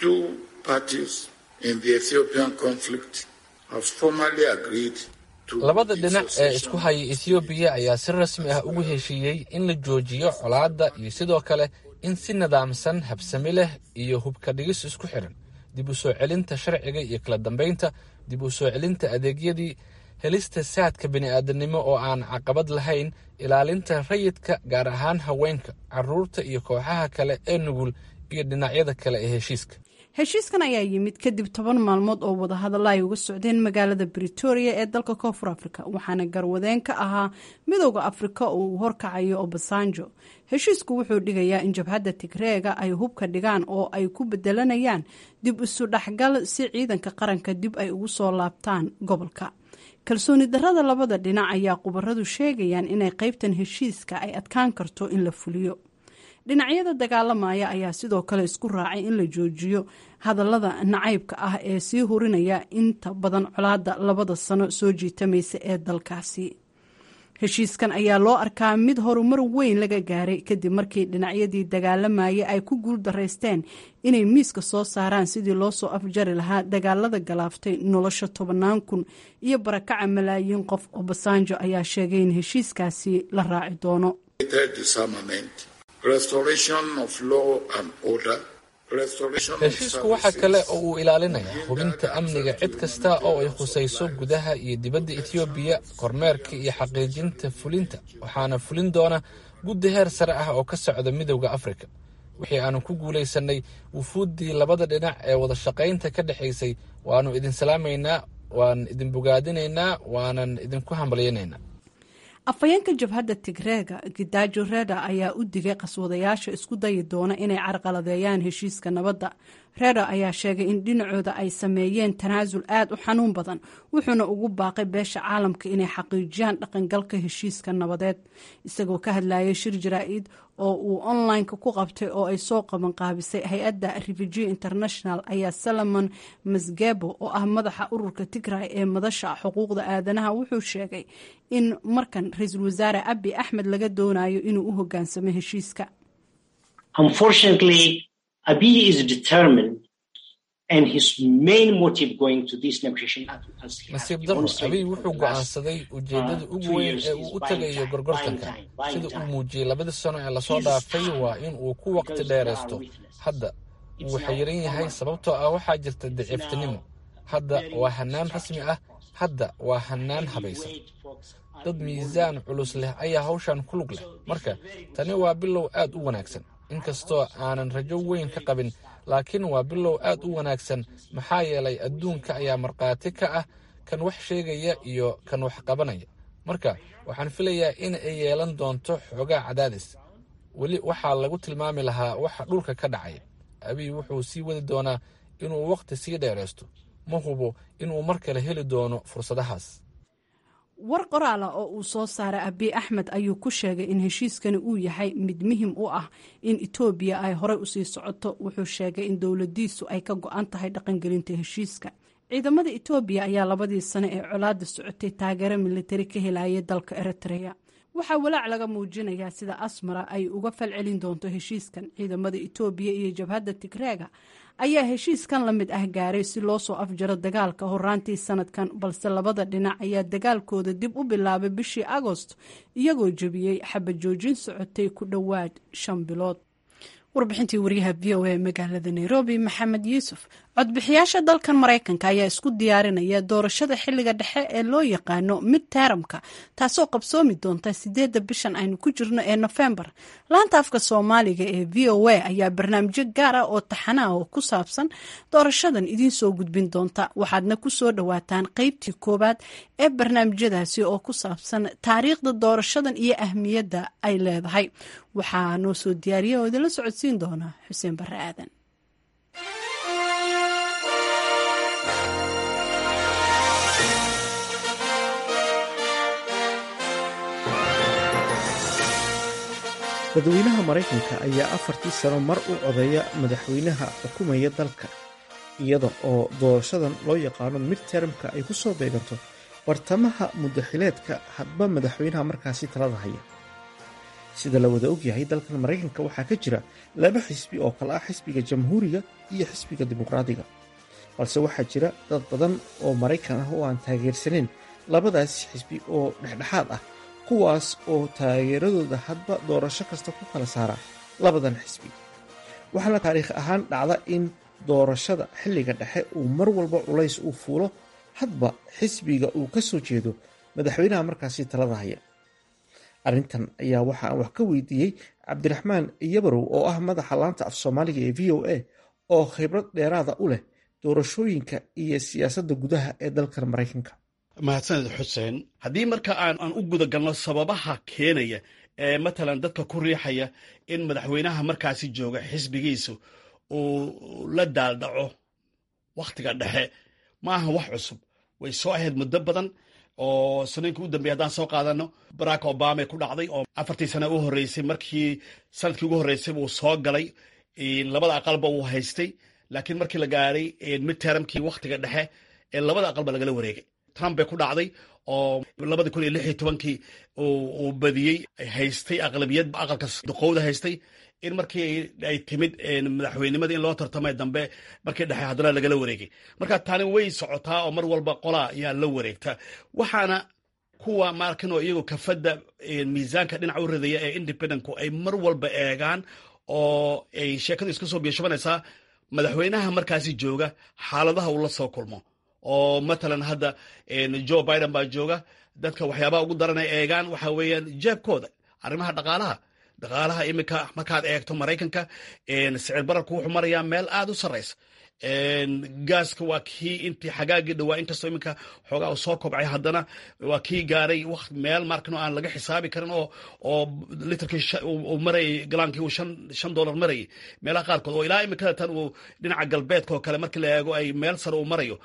Speaker 18: labada dhinac ee isku haya ethoobiya ayaa si rasmi ah ugu heshiiyey in la joojiyo colaadda iyo sidoo kale in si nidaamsan habsami leh iyo hubka dhigis isku xiran dib u soo celinta sharciga iyo kala dambeynta dib u soo celinta adeegyadii helista saadka bini'aadanimo oo aan caqabad lahayn ilaalinta rayidka gaar ahaan haweenka caruurta iyo kooxaha kale ee nugul iyo dhinacyada kale ee heshiiska
Speaker 1: heshiiskan ayaa yimid kadib toban maalmood oo wadahadalla ay uga socdeen magaalada britoria ee dalka koonfur afrika waxaana garwadeen ka ahaa midooda afrika oo uu horkacayo obasanjo heshiisku wuxuu dhigayaa in jabhadda tigreega ay hubka dhigaan oo ay ku bedelanayaan dib isu dhexgal si ciidanka qaranka dib ay ugu soo laabtaan gobolka kalsooni darrada labada dhinac ayaa khubaradu sheegayaan inay qaybtan heshiiska ay adkaan karto in la fuliyo dhinacyada dagaalamaya ayaa sidoo kale isku raacay in la joojiyo hadallada nacaybka ah ee sii hurinaya inta badan colaadda labada sano soo jiitamaysa ee dalkaasi heshiiskan ayaa loo arkaa mid horumar weyn laga gaaray kadib markii dhinacyadii dagaalamayay ay ku guul daraysteen inay miiska soo saaraan sidii loo soo afjari lahaa dagaalada galaaftay nolosha tobannaan kun iyo barakaca malaayiin qof obasanjo ayaa sheegay in heshiiskaasi la raaci doono
Speaker 18: heshiisku waxa kale oo uu ilaalinayaa hubinta amniga cid kasta oo ay khusayso gudaha iyo dibadda etoobiya kormeerka iyo xaqiijinta fulinta waxaana fulin doona guddi heer sare ah oo ka socda midowda afrika wixii aanu ku guulaysanay wufuuddii labada dhinac ee wada shaqaynta ka dhexaysay waannu idin salaamaynaa waan idin bogaadinaynaa waanan idinku hambalyanaynaa
Speaker 1: afhayeenka jabhadda tigreega gidaajo reda ayaa u digay qaswadayaasha isku dayi doona inay carqaladeeyaan heshiiska nabadda reda ayaa sheegay in dhinacooda ay sameeyeen tanaasul aad u xanuun badan wuxuuna ugu baaqay beesha caalamka inay xaqiijiyaan dhaqangalka heshiiska nabadeed isagoo ka hadlayay shir jaraa-id oo uu online-ka ku qabtay oo ay soo qaban qaabisay hay-adda refugee international ayaa salomon masgebo oo ah madaxa ururka tigray ee madasha xuquuqda aadanaha wuxuu sheegay in markan ra-iisul wasaare abi axmed laga doonayo inuu u hogaansamo heshiiska
Speaker 18: nasiib darro abiy wuxuu go'aansaday ujeeddada ugu weyn ee uu u tegayo gorgortanka sida uu muujiyey labadii sano ee lasoo dhaafay waa in uu ku waqti dheeraysto hadda wuu xayiran yahay sababtoo ah waxaa jirta daciiftinimo hadda waa hannaan rasmi ah hadda waa hannaan habaysan dad miisaan culus leh ayaa hawshan ku lug leh marka tani waa bilow aad u wanaagsan inkastoo aanan rajo weyn ka qabin laakiin waa bilow aad u wanaagsan maxaa yeelay adduunka ayaa markhaati ka ah kan wax sheegaya iyo kan wax qabanaya marka waxaan filayaa in ay yeelan doonto xoogaa cadaadis weli waxaa lagu tilmaami lahaa waxa dhulka ka dhacaya abiy wuxuu sii wadi doonaa inuu wakhti sii dheeraysto ma hubo inuu mar kale heli doono fursadahaas
Speaker 1: war qoraala oo uu soo saaray abiy axmed ayuu ku sheegay in heshiiskani uu yahay mid muhim u ah in etoobiya ay horey usii socoto wuxuu sheegay in dowladiisu ay ka go-an tahay dhaqangelinta heshiiska ciidamada etoobiya ayaa labadii sano ee colaada socotay taageero militari ka helayay dalka eritrea waxaa walaac laga muujinayaa sida asmara ay uga falcelin doonto heshiiskan ciidamada etoobiya iyo jabhadda tigreega ayaa heshiiskan la mid ah gaaray si loo soo afjaro dagaalka horaantii sanadkan balse labada dhinac ayaa dagaalkooda dib u bilaabay bishii agost iyagoo jebiyey xabajoojin socotay ku dhowaad shan bilood warbixintii waryaha v o a magaalada nairobi maxamed yuusuf codbixiyaasha dalkan maraykanka ayaa isku diyaarinaya doorashada xiliga dhexe ee loo yaqaano mid teramka taasoo qabsoomi doonta sideedda bishan aynu ku jirno ee nofembar laanta afka soomaaliga ee v o a ayaa barnaamijyo gaar ah oo taxana ah oo ku saabsan doorashadan idiin soo gudbin doonta waxaadna ku soo dhowaataan qeybtii koowaad ee barnaamijyadaasi oo ku saabsan taariikhda doorashadan iyo ahmiyadda ay leedahay waxaa noo soo diyaariya oo idinla socodsiin doona xuseen barre aadan
Speaker 19: dadweynaha maraykanka ayaa afartii sano mar u codeeya madaxweynaha xukumaya dalka iyada oo doorashadan loo yaqaano midtermka ay ku soo beeganto bartamaha muddaxileedka hadba madaxweynaha markaasi talada haya sida la wada ogyahay dalkan maraykanka waxaa ka jira laba xisbi oo kale ah xisbiga jamhuuriga iyo xisbiga dimuqraadiga balse waxaa jira dad badan oo maraykan ah oo aan taageersaneyn labadaas xisbi oo dhexdhexaad ah kuwaas oo taageeradooda hadba doorasho kasta ku kala saara labadan xisbi waxaana taariikh ahaan dhacda in doorashada xilliga dhexe uu mar walba culays uu fuulo hadba xisbiga uu ka soo jeedo madaxweynaha markaasi talada haya arrintan ayaa waxa aan wax ka weydiiyey cabdiraxmaan yabarow oo ah madaxa laanta af soomaaliga ee v o a oo khibrad dheeraada u leh doorashooyinka iyo siyaasadda gudaha ee dalkan maraykanka
Speaker 20: mahadsaned xuseen haddii marka aan aan u guda galno sababaha keenaya ee matalan dadka ku riixaya in madaxweynaha markaasi jooga xisbigiisu uu la daaldhaco wakhtiga dhexe ma aha wax cusub way soo ahayd muddo badan oo sanooyinkii u dambeya haddaan soo qaadano barack obama ku dhacday oo afartii sana u horreysay markii sanadkii ugu horreysay uu soo galay labada aqalba uu haystay laakiin markii la gaadhay midtermkii wakhtiga dhexe ee labada aqalba lagala wareegay trump bay ku dhacday oo labadii kun iyo lix iyo tobankii uu badiyey haystay aqlabiyad aqalka duqowda haystay in markii ay timid madaxweynimada in loo tartamay dambe markii dhexe haddana lagala wareegay marka tani way socotaa oo mar walba qolaa ayaa la wareegta waxaana kuwa markinoo iyagu kafadda miisaanka dhinac u ridaya ee independentku ay mar walba eegaan oo ay sheekadu iska soo biishabanaysaa madaxweynaha markaasi jooga xaaladaha uu la soo kulmo oo matalan hadda joe biden baa jooga dadka waxyaabaha ugu daranay eegaan waxa weeyaan jeebkooda arrimaha dhaqaalaha dhaqaalaha iminka markaad eegto maraykanka sicir bararku wuxuu marayaa meel aad u sarraysa gaaska waa kii intii xagaagii dhawaa inkastoo iminka xoogaa uu soo kobcay haddana waa kii gaaray waqt meel markan aan laga xisaabi karin oo oo litrkii uu marayay galaankii uu shan shan dollar marayay meelaha qaarkood oo ilaa iminkada tan uu dhinaca galbeedka oo kale markii la eego ay meel sare uu marayo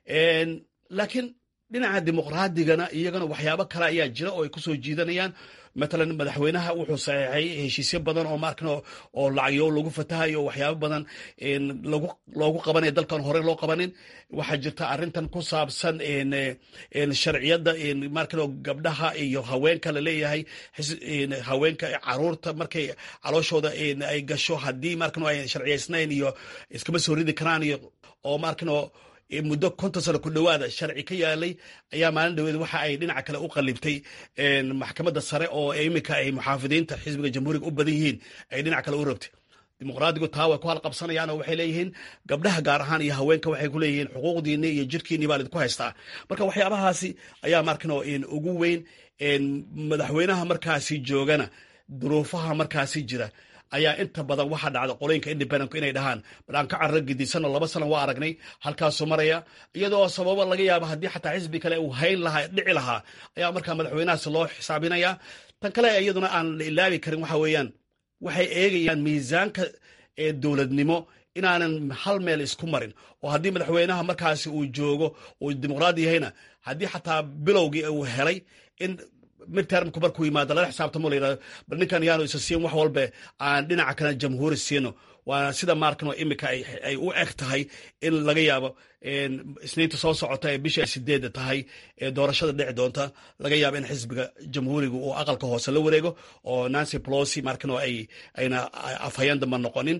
Speaker 20: laakiin dhinaca dimuqraadigana iyagana waxyaabo kale ayaa jira oo ay kusoo jiidanayaan matalan madaxweynaha wuxuu saxeexay heshiisyo badan oo maarkan oo lacagyo lagu fatahayo waxyaabo badan lagu loogu qabanaya dalkan hore loo qabanin waxaa jirta arrintan ku saabsan sharciyadda markan gabdhaha iyo haweenka la leeyahay haweenka caruurta markay calooshooda ay gasho haddii markan ay sharciyaysnayn iyo iskama soo ridi karaan iyo oo markan muddo konton sano ku dhowaada sharci ka yaalay ayaa maalin dhaweed waxa ay dhinaca kale u qalibtay maxkamadda sare oo iminka ay muxaafidiinta xisbiga jamhuuriga u badan yihiin ay dhinac kale u rabtay dimuqraadigu taa way ku halqabsanayaan oo waxay leeyihiin gabdhaha gaar ahaan iyo haweenka waxay ku leeyihiin xuquuqdiinni iyo jirkiinni baa lidinku haystaa marka waxyaabahaasi ayaa markan ugu weyn madaxweynaha markaasi joogana duruufaha markaasi jira ayaa inta badan waxaa dhacda qolooyinka independentku inay dhahaan bal aan ka carro gedisanno laba sana waa aragnay halkaasuu maraya iyadoo sababo laga yaabo haddii xataa xisbi kale uu hayn lahaa dhici lahaa ayaa markaa madaxweynahaas loo xisaabinaya tan kale iyaduna aan la ilaabi karin waxa weeyaan waxay eegayaan miisaanka ee dowladnimo inaanan hal meel isku marin oo haddii madaxweynaha markaasi uu joogo uu dimuqraadi yahayna haddii xataa bilowgii uu helay in midtermku markuu yimaado lala xisaabtamo la yidhahdo bal ninkan yaanu isa siin wax walbe aan dhinaca kale jamhuuri siino waana sida maarkanoo iminka ay u eg tahay in laga yaabo isniinta soo socota ee bisha sideedda tahay ee doorashada dhici doonta laga yaabo in xisbiga jamhuuriga uu aqalka hoose la wareego oo nancy plosi markanoo ay ayna afhayeen damba noqonin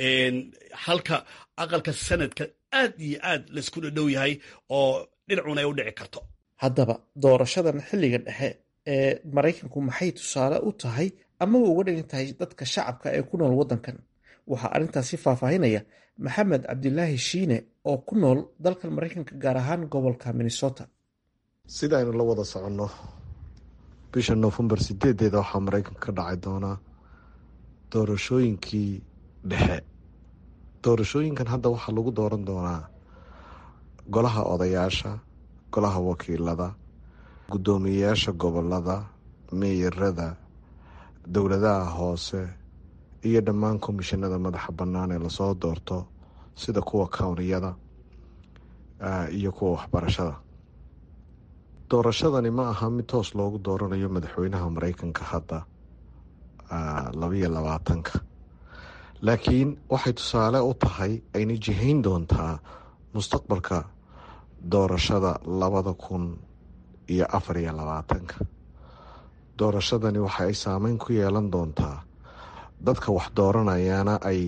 Speaker 20: halka aqalka sanadka aad iyo aad laisku dhadhow yahay oo dhinacuna ay u dhici karto
Speaker 19: haddaba doorashadan xilliga dhexe ee maraykanku maxay tusaale u tahay amaba uga dhigan tahay dadka shacabka ee ku nool waddankan waxaa arrintaasi faahfaahinaya maxamed cabdilaahi shiine oo ku nool dalkan maraykanka gaar ahaan gobolka minnesota
Speaker 21: sidaynu la wada soconno bisha noofembar sideedeeda waxaa maraykanka ka dhacay doonaa doorashooyinkii dhexe doorashooyinkan hadda waxaa lagu dooran doonaa golaha odayaasha golaha wakiilada guddoomiyeyaasha gobolada meeyarada dowladaha hoose iyo dhammaan komishinada madaxa bannaan ee lasoo doorto sida kuwa kowniyada iyo kuwa waxbarashada doorashadani ma aha mid toos loogu dooranayo madaxweynaha mareykanka hadda labayo labaatanka laakiin waxay tusaale u tahay ayna jihayn doontaa mustaqbalka doorashada labada kun iyo afar iyo labaatanka doorashadani waxa ay saameyn ku yeelan doontaa dadka wax dooranayana ay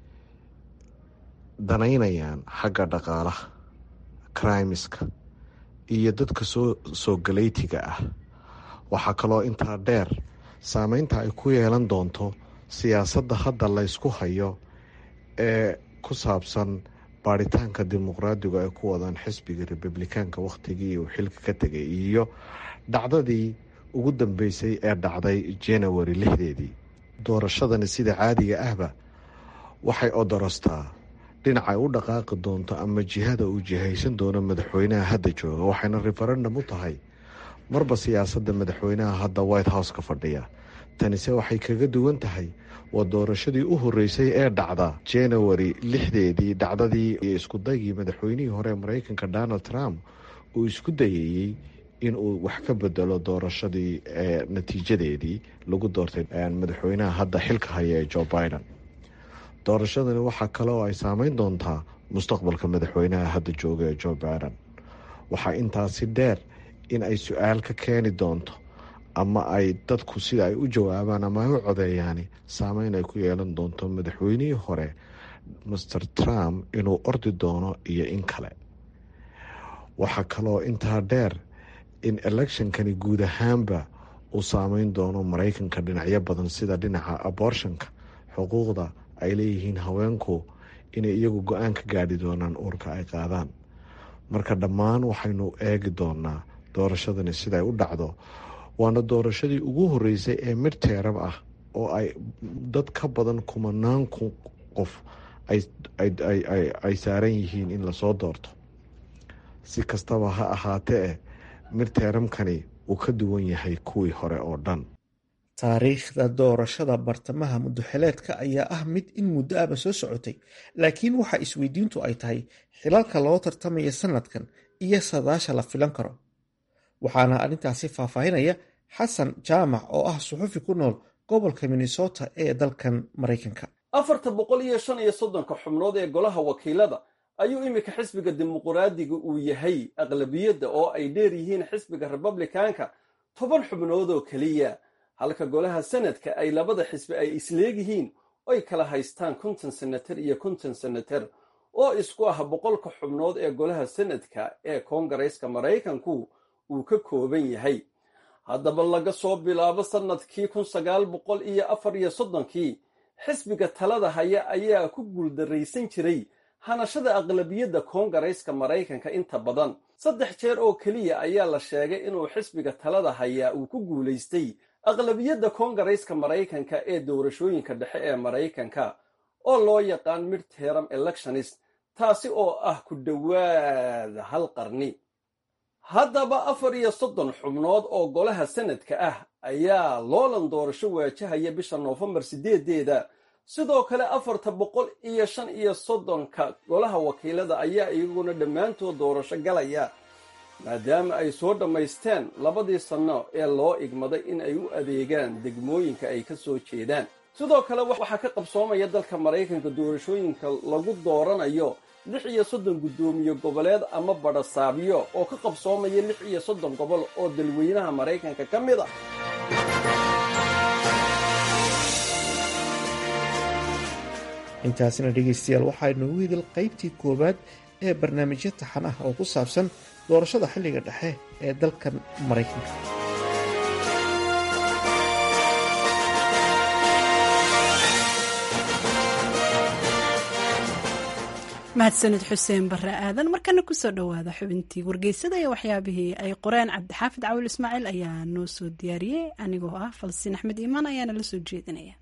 Speaker 21: danaynayaan xagga dhaqaalaha crimiska iyo dadka soo soo galeytiga ah waxaa kaloo intaa dheer saameynta ay ku yeelan doonto siyaasadda hadda laysku hayo ee ku saabsan baaritaanka dimuqraadigu ay ku wadaan xisbiga republikaanka wakhtigii uu xilka ka tegay iyo dhacdadii ugu dambeysay ee dhacday january lixdeedii doorashadani sida caadiga ahba waxay odorostaa dhinacay u dhaqaaqi doonto ama jihada uu jihaysan doono madaxweynaha hadda jooga waxayna referendum u tahay marba siyaasadda madaxweynaha hadda white house ka fadhiya tanise waxay kaga duwan tahay waa doorashadii u horeysay ee dhacda january lixdeedii dhacdadii iyo iskudaygii madaxweynihii hore ee mareykanka donald trump uu isku dayayey inuu wax ka bedelo doorashadii ee natiijadeedii lagu doortay madaxweynaha hadda xilka haya ee joe biden doorashadani waxaa kale oo ay saameyn doontaa mustaqbalka madaxweynaha hadda jooga ee joe biden waxaa intaasi dheer in ay su-aal ka keeni doonto ama ay dadku sida ay u jawaabaan ama ay u codeeyaani saameyn ay ku yeelan doonto madaxweynihii hore master trump inuu ordi doono iyo in kale waxaa kaloo intaa dheer in electionkani guud ahaanba uu saameyn doono mareykanka dhinacyo badan sida dhinaca abortionka xuquuqda ay leeyihiin haweenku inay iyagu go-aan ka gaadhi doonaan uurka ay qaadaan marka dhammaan waxaynu eegi doonaa doorashadani siday u dhacdo waana doorashadii ugu horeysay ee mid teerab ah oo ay dad ka badan kumanaan qof ay saaran yihiin in lasoo doorto si kastaba ha ahaatee mid teeramkani uu ka duwan yahay kuwii hore oo dhan
Speaker 19: taariikhda doorashada bartamaha muddoxileedka ayaa ah mid in muddo aba soo socotay laakiin waxa isweydiintu ay tahay xilalka loo tartamaya sanadkan iyo sadaasha la filan karo waxaana arrintaasi faahfaahinaya xasan jaamac oo ah suxufi ku nool gobolka minnesota ee dalkan maraykanka
Speaker 22: afarta boqol iyo shan iyo soddonka xubnood ee golaha wakiilada ayuu iminka xisbiga dimuquraadiga uu yahay aqlabiyadda oo ay dheer yihiin xisbiga republikaanka toban xubnood oo keliya halka golaha sanadka ay labada xisbi ay isleegyihiin oy kala haystaan konton senatar iyo konton senatar oo isku ah boqolka xubnood ee golaha sanadka ee koongareeska maraykanku uu ka kooban yahay haddaba laga soo bilaabo sannadkii kun sagaal boqol iyo afar iyo soddonkii xisbiga talada haya ayaa ku guuldarraysan jiray hanashada aqlabiyadda koongareyska maraykanka inta badan saddex jeer oo keliya ayaa la sheegay inuu xisbiga talada hayaa uu ku guulaystay aqlabiyadda koongareyska maraykanka ee doorashooyinka dhexe ee maraykanka oo loo yaqaan midteram electionist taasi oo ah ku dhowaada hal qarni haddaba afar iyo soddon xubnood oo golaha sanadka ah ayaa loolan doorasho waajahaya bisha noofembar sideedeeda sidoo kale afarta boqol iyo shan iyo soddonka golaha wakiilada ayaa iyaguna dhammaantood doorasho galaya maadaama ay soo dhammaysteen labadii sanno ee loo igmaday in ay u adeegaan degmooyinka ay ka soo jeedaan sidoo kale waxaa ka qabsoomaya dalka maraykanka doorashooyinka lagu dooranayo lix iyo soddon guddoomiye goboleed ama badhasaabyo oo ka qabsoomaya lix iyo soddon gobol oo dalweynaha maraykanka ka mid a
Speaker 19: intaasina dhegaystayaal waxaa inoogu hidil qaybtii koowaad ee barnaamijyo taxan ah oo ku saabsan doorashada xilliga dhexe ee dalkan maraykanka
Speaker 1: mahadsanid xuseen bare aadan markana kusoo dhowaada xubintii wargeysada iyo waxyaabihii ay qoreen cabdixaafid cawil ismaaciil ayaa noo soo diyaariyey anigoo ah falsiin axmed iimaan ayaana la soo jeedinaya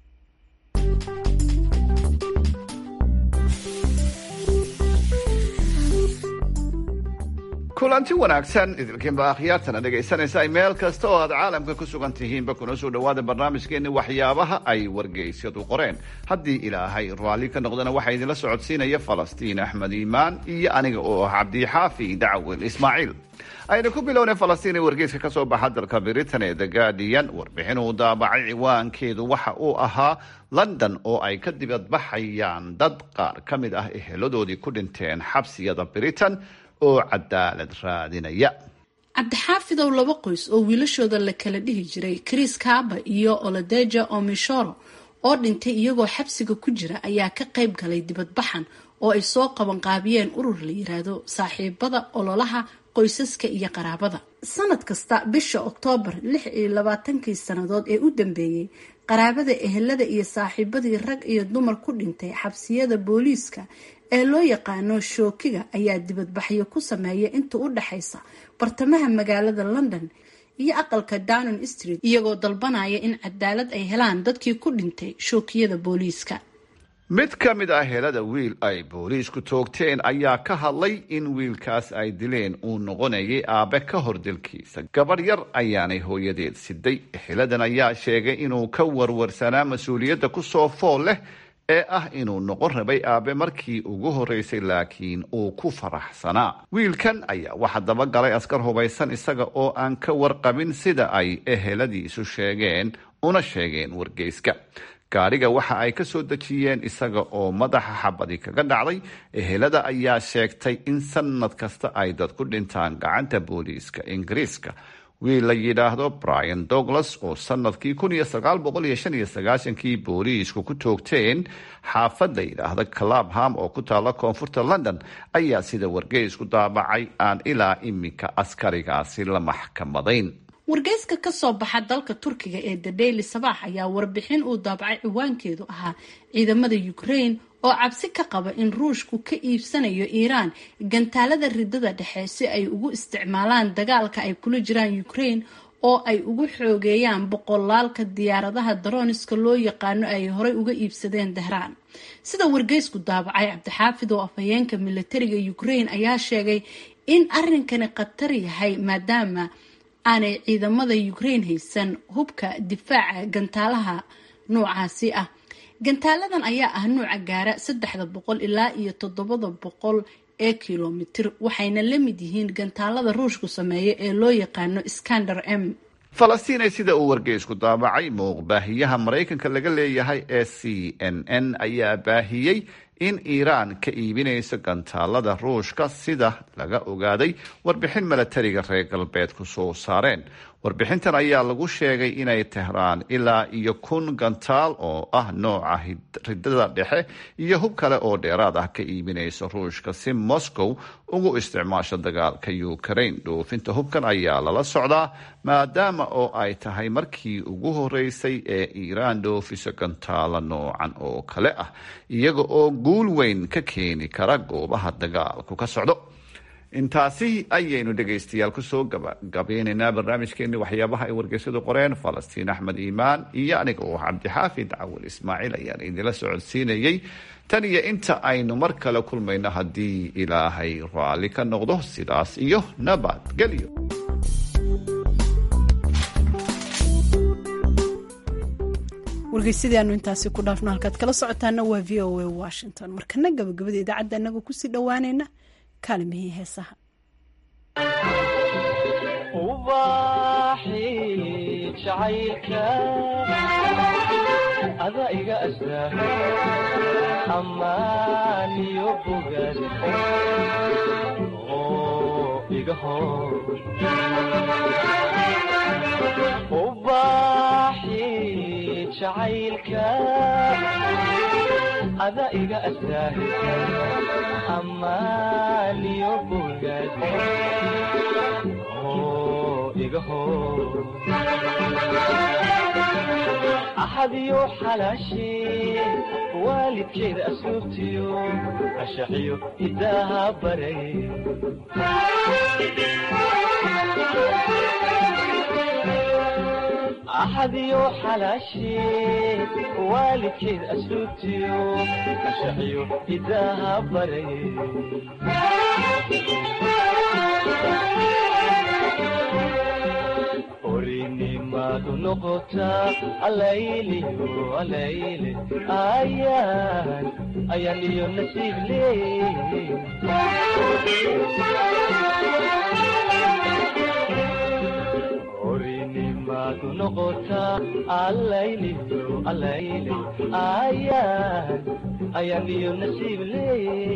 Speaker 2: kulanti wanaagsan idinkiinba akhyaartana dhegaysanaysa meel kasta oo aad caalamka ku sugan tihiinba kuna soo dhowaada barnaamijkeeni waxyaabaha ay wargeysyadu qoreen haddii ilaahay raalli ka noqdana waxaa idinla socodsiinaya falastiin axmed iimaan iyo aniga oo ah cabdixaafi dacwil ismaaciil aynu ku bilownay falastiin ee wargeyska ka soo baxa dalka britain ee the guardian warbixin uu daabacay ciwaankeedu waxa uu ahaa london oo ay ka dibadbaxayaan dad qaar ka mid ah eheladoodii ku dhinteen xabsiyada britain oo cadaalad raadinaya
Speaker 1: cabdixaafidow laba qoys oo wiilashooda la kala dhihi jiray chris kaba iyo oladeja omishoro oo dhintay iyagoo xabsiga ku jira ayaa ka qayb galay dibadbaxan oo ay soo qabanqaabiyeen urur la yiraahdo saaxiibada ololaha qoysaska iyo qaraabada sanad kasta bisha oktoobar lix iyo labaatankii sannadood ee u dambeeyey qaraabada ehelada iyo saaxiibadii rag iyo dumar ku dhintay xabsiyada booliiska ee loo yaqaano shookiga ayaa dibadbaxyo ku sameeya inta u dhaxaysa bartamaha magaalada london iyo aqalka downing street iyagoo dalbanaya in cadaalad ay helaan dadkii ku dhintay shookiyada booliiska
Speaker 2: mid ka mid ah helada wiil ay booliisku toogteen ayaa ka hadlay in wiilkaas ay dileen uu noqonayay aabe ka hor dilkiisa gabadh yar ayaanay hooyadeed siday heladan ayaa sheegay inuu ka warwarsanaa mas-uuliyadda kusoo fool leh ee ah inuu noqon rabay aabe markii ugu horeysay laakiin uu ku faraxsanaa wiilkan ayaa waxa dabagalay askar hubaysan isaga oo aan ka warqabin sida ay eheladiisu sheegeen una sheegeen wargeyska gaadhiga waxa ay ka soo dejiyeen isaga oo madaxa xabadi kaga dhacday ehelada ayaa sheegtay in sanad kasta ay dad ku dhintaan gacanta booliiska ingiriiska wiil la yidhaahdo brian douglas oo sanadkii kun iyo sagaal boqol iyo shan iyo sagaashankii booliisku ku toogteen xaafad la yidhaahda clabham oo ku taala koonfurta london ayaa sida wargeysku daabacay aan ilaa iminka askarigaasi la maxkamadayn
Speaker 1: wargeyska ka soo baxa dalka turkiga ee the daily sabax ayaa warbixin uu daabacay ciwaankeedu ahaa ciidamada ukraine oo cabsi ka qaba in ruushku ka iibsanayo iiraan gantaalada ridada dhexe si ay ugu isticmaalaan dagaalka ay kula jiraan ukraine oo ay ugu xoogeeyaan boqolaalka diyaaradaha daroniska loo yaqaano ay horey uga iibsadeen dahraan sida wargeysku daabacay cabdixaafid oo afhayeenka militariga ukraine ayaa sheegay in arrinkani khatar yahay maadaama aanay ciidamada ukraine haysan hubka difaaca gantaalaha noocaasi ah gantaaladan ayaa ah nuuca gaara saddexda boqol ilaa iyo toddobada boqol ee kilomitir waxayna la mid yihiin gantaalada ruushku sameeya ee loo yaqaano skander m
Speaker 2: falastiin sida uu wargeysku daabacay muuqbaahiyaha maraykanka laga leeyahay ee c n n ayaa baahiyey in iiraan ka iibinayso gantaalada ruushka sida laga ogaaday warbixin milatariga reer galbeedku soo saareen warbixintan ayaa lagu sheegay inay tehraan ilaa iyo kun gantaal oo ah nooca ridada dhexe iyo hub kale oo dheeraad ah ka iibinayso ruushka si moscow ugu isticmaasho dagaalka ukraine dhoofinta hubkan ayaa lala socdaa maadaama oo ay tahay markii ugu horeysay ee iiraan dhoofiso gantaalo noocan oo kale ah iyaga oo guul weyn ka keeni kara goobaha dagaalku ka socdo intaasi ayaynu dhegaystayaal kusoo gabagabeynaynaa barnaamijkeeni waxyaabaha ay wargeysyadu qoreen falastiin axmed iimaan iyo aniga oo cabdixaafid cawil ismaaciil ayaan idinla socodsiinayey tan iyo inta aynu mar kale kulmayno haddii ilaahay raalli ka noqdo sidaas iyo nabadgelyo
Speaker 1: wargeysadii aanu intaasi ku dhaafno halkaad kala socotaana waa v o a washington markana gabagabada idaacadda anagoo kusii dhowaanayna kaalimihii heesaha
Speaker 5: ubaaxi jacaylka ada iga astaa ammaan iyo bogaad oo iga hor ubaaxi jacaylka ada iga astaa ammaan iyo bogaad oo igaho axadiyo xalaashee waalidkeeda asluubtiyo ashaxiyo hidaaha baray axadiyo xalaashee waalidkeeda asluubtiyo ashaxiyo hidaaha baray orinimadu noqotaa alayliyo alayle ayaan ayaan iyo nasiib leey orinimadu noqotaa alayliyo alayle ayaan ayaan iyo nasiib leey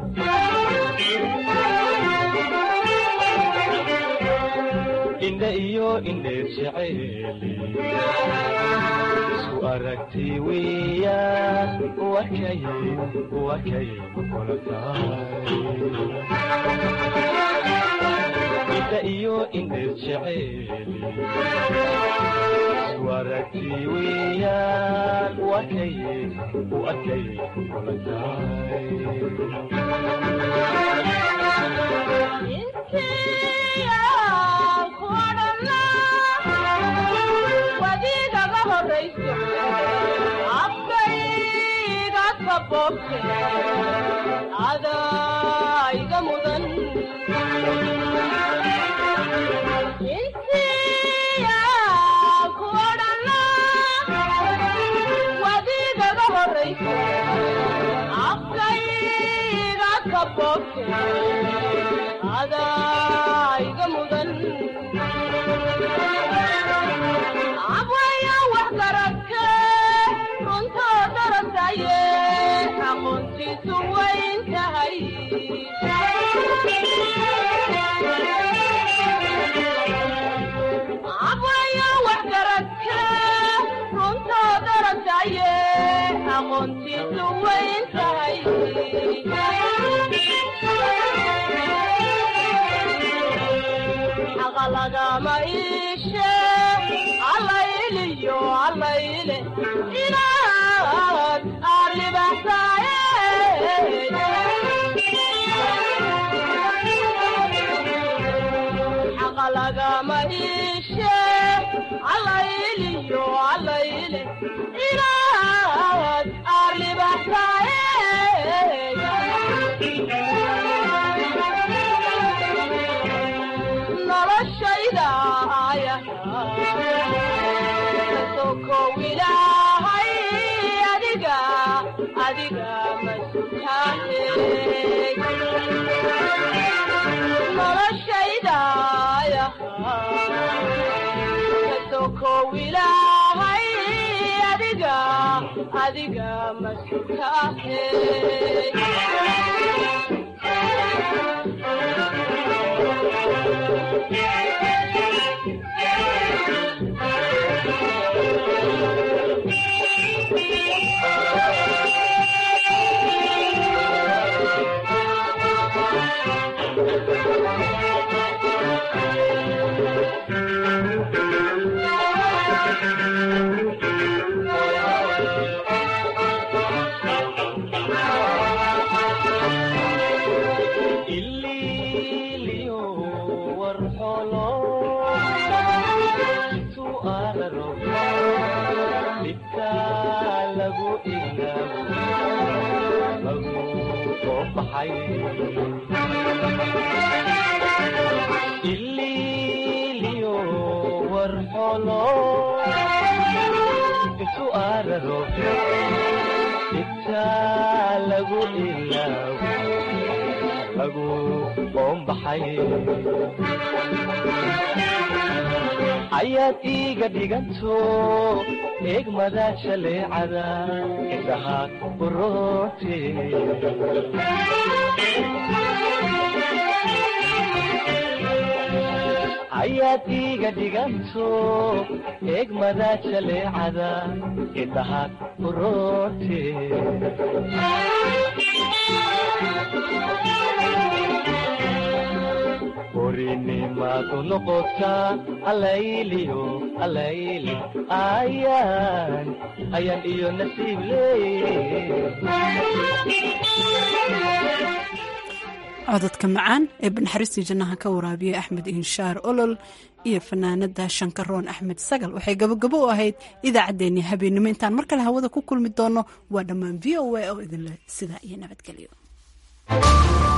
Speaker 5: indha iyo indheer jeceeli isku aragti weeyaan wakay wakay kula tahay indha iyo indheer jeceeli isku aragti weeyaan wakay wakay kula
Speaker 4: wadiigaga horayso afkayga kabobte adaiga mudan intiya kuodhana wadiigaga horayso afkayga kabobte adaiga mudan abwaya wax garadke runtoo darasaye aqoontiisu wayn tahay abwaya wax garadke runtoo darasaye aqoontiisu wayn tahay xaqa lagama iishe allayliyo allayle inaad aarlibaxsaaye xaqa lagama iishe allayliyo allayle inaad aarlibaxsaaye noloshayda aya kasokow ilaahay adiga adiga masutaahe noloshayda aya kasokow ilaahay adiga adiga masutaahe
Speaker 5: ililiyo warxolo tu araro dhibka lagu ilaabo lagu soo baxay ililiyo warxolo tu araro dhibka lagu ilaabo lagu qoombaxay ayaad iiga dhiganto eegmada jaleecada indhaha uroote ayaad iiga dhiganto eegmada jaleecada indhaha uroote orinimadu noqotaa alayliyo alayli ayaan ayaan iyo nasiib
Speaker 1: cododka macaan ee banaxariistii jannaha ka waraabiyey axmed inshaar olol iyo fanaanada shankaroon axmed sagal waxay gabogabo u ahayd idaacaddeenii habeennimo intaan mar kale hawada ku kulmi doono waa dhammaan v o a oo idinleh sidaa iyo nabadgelyo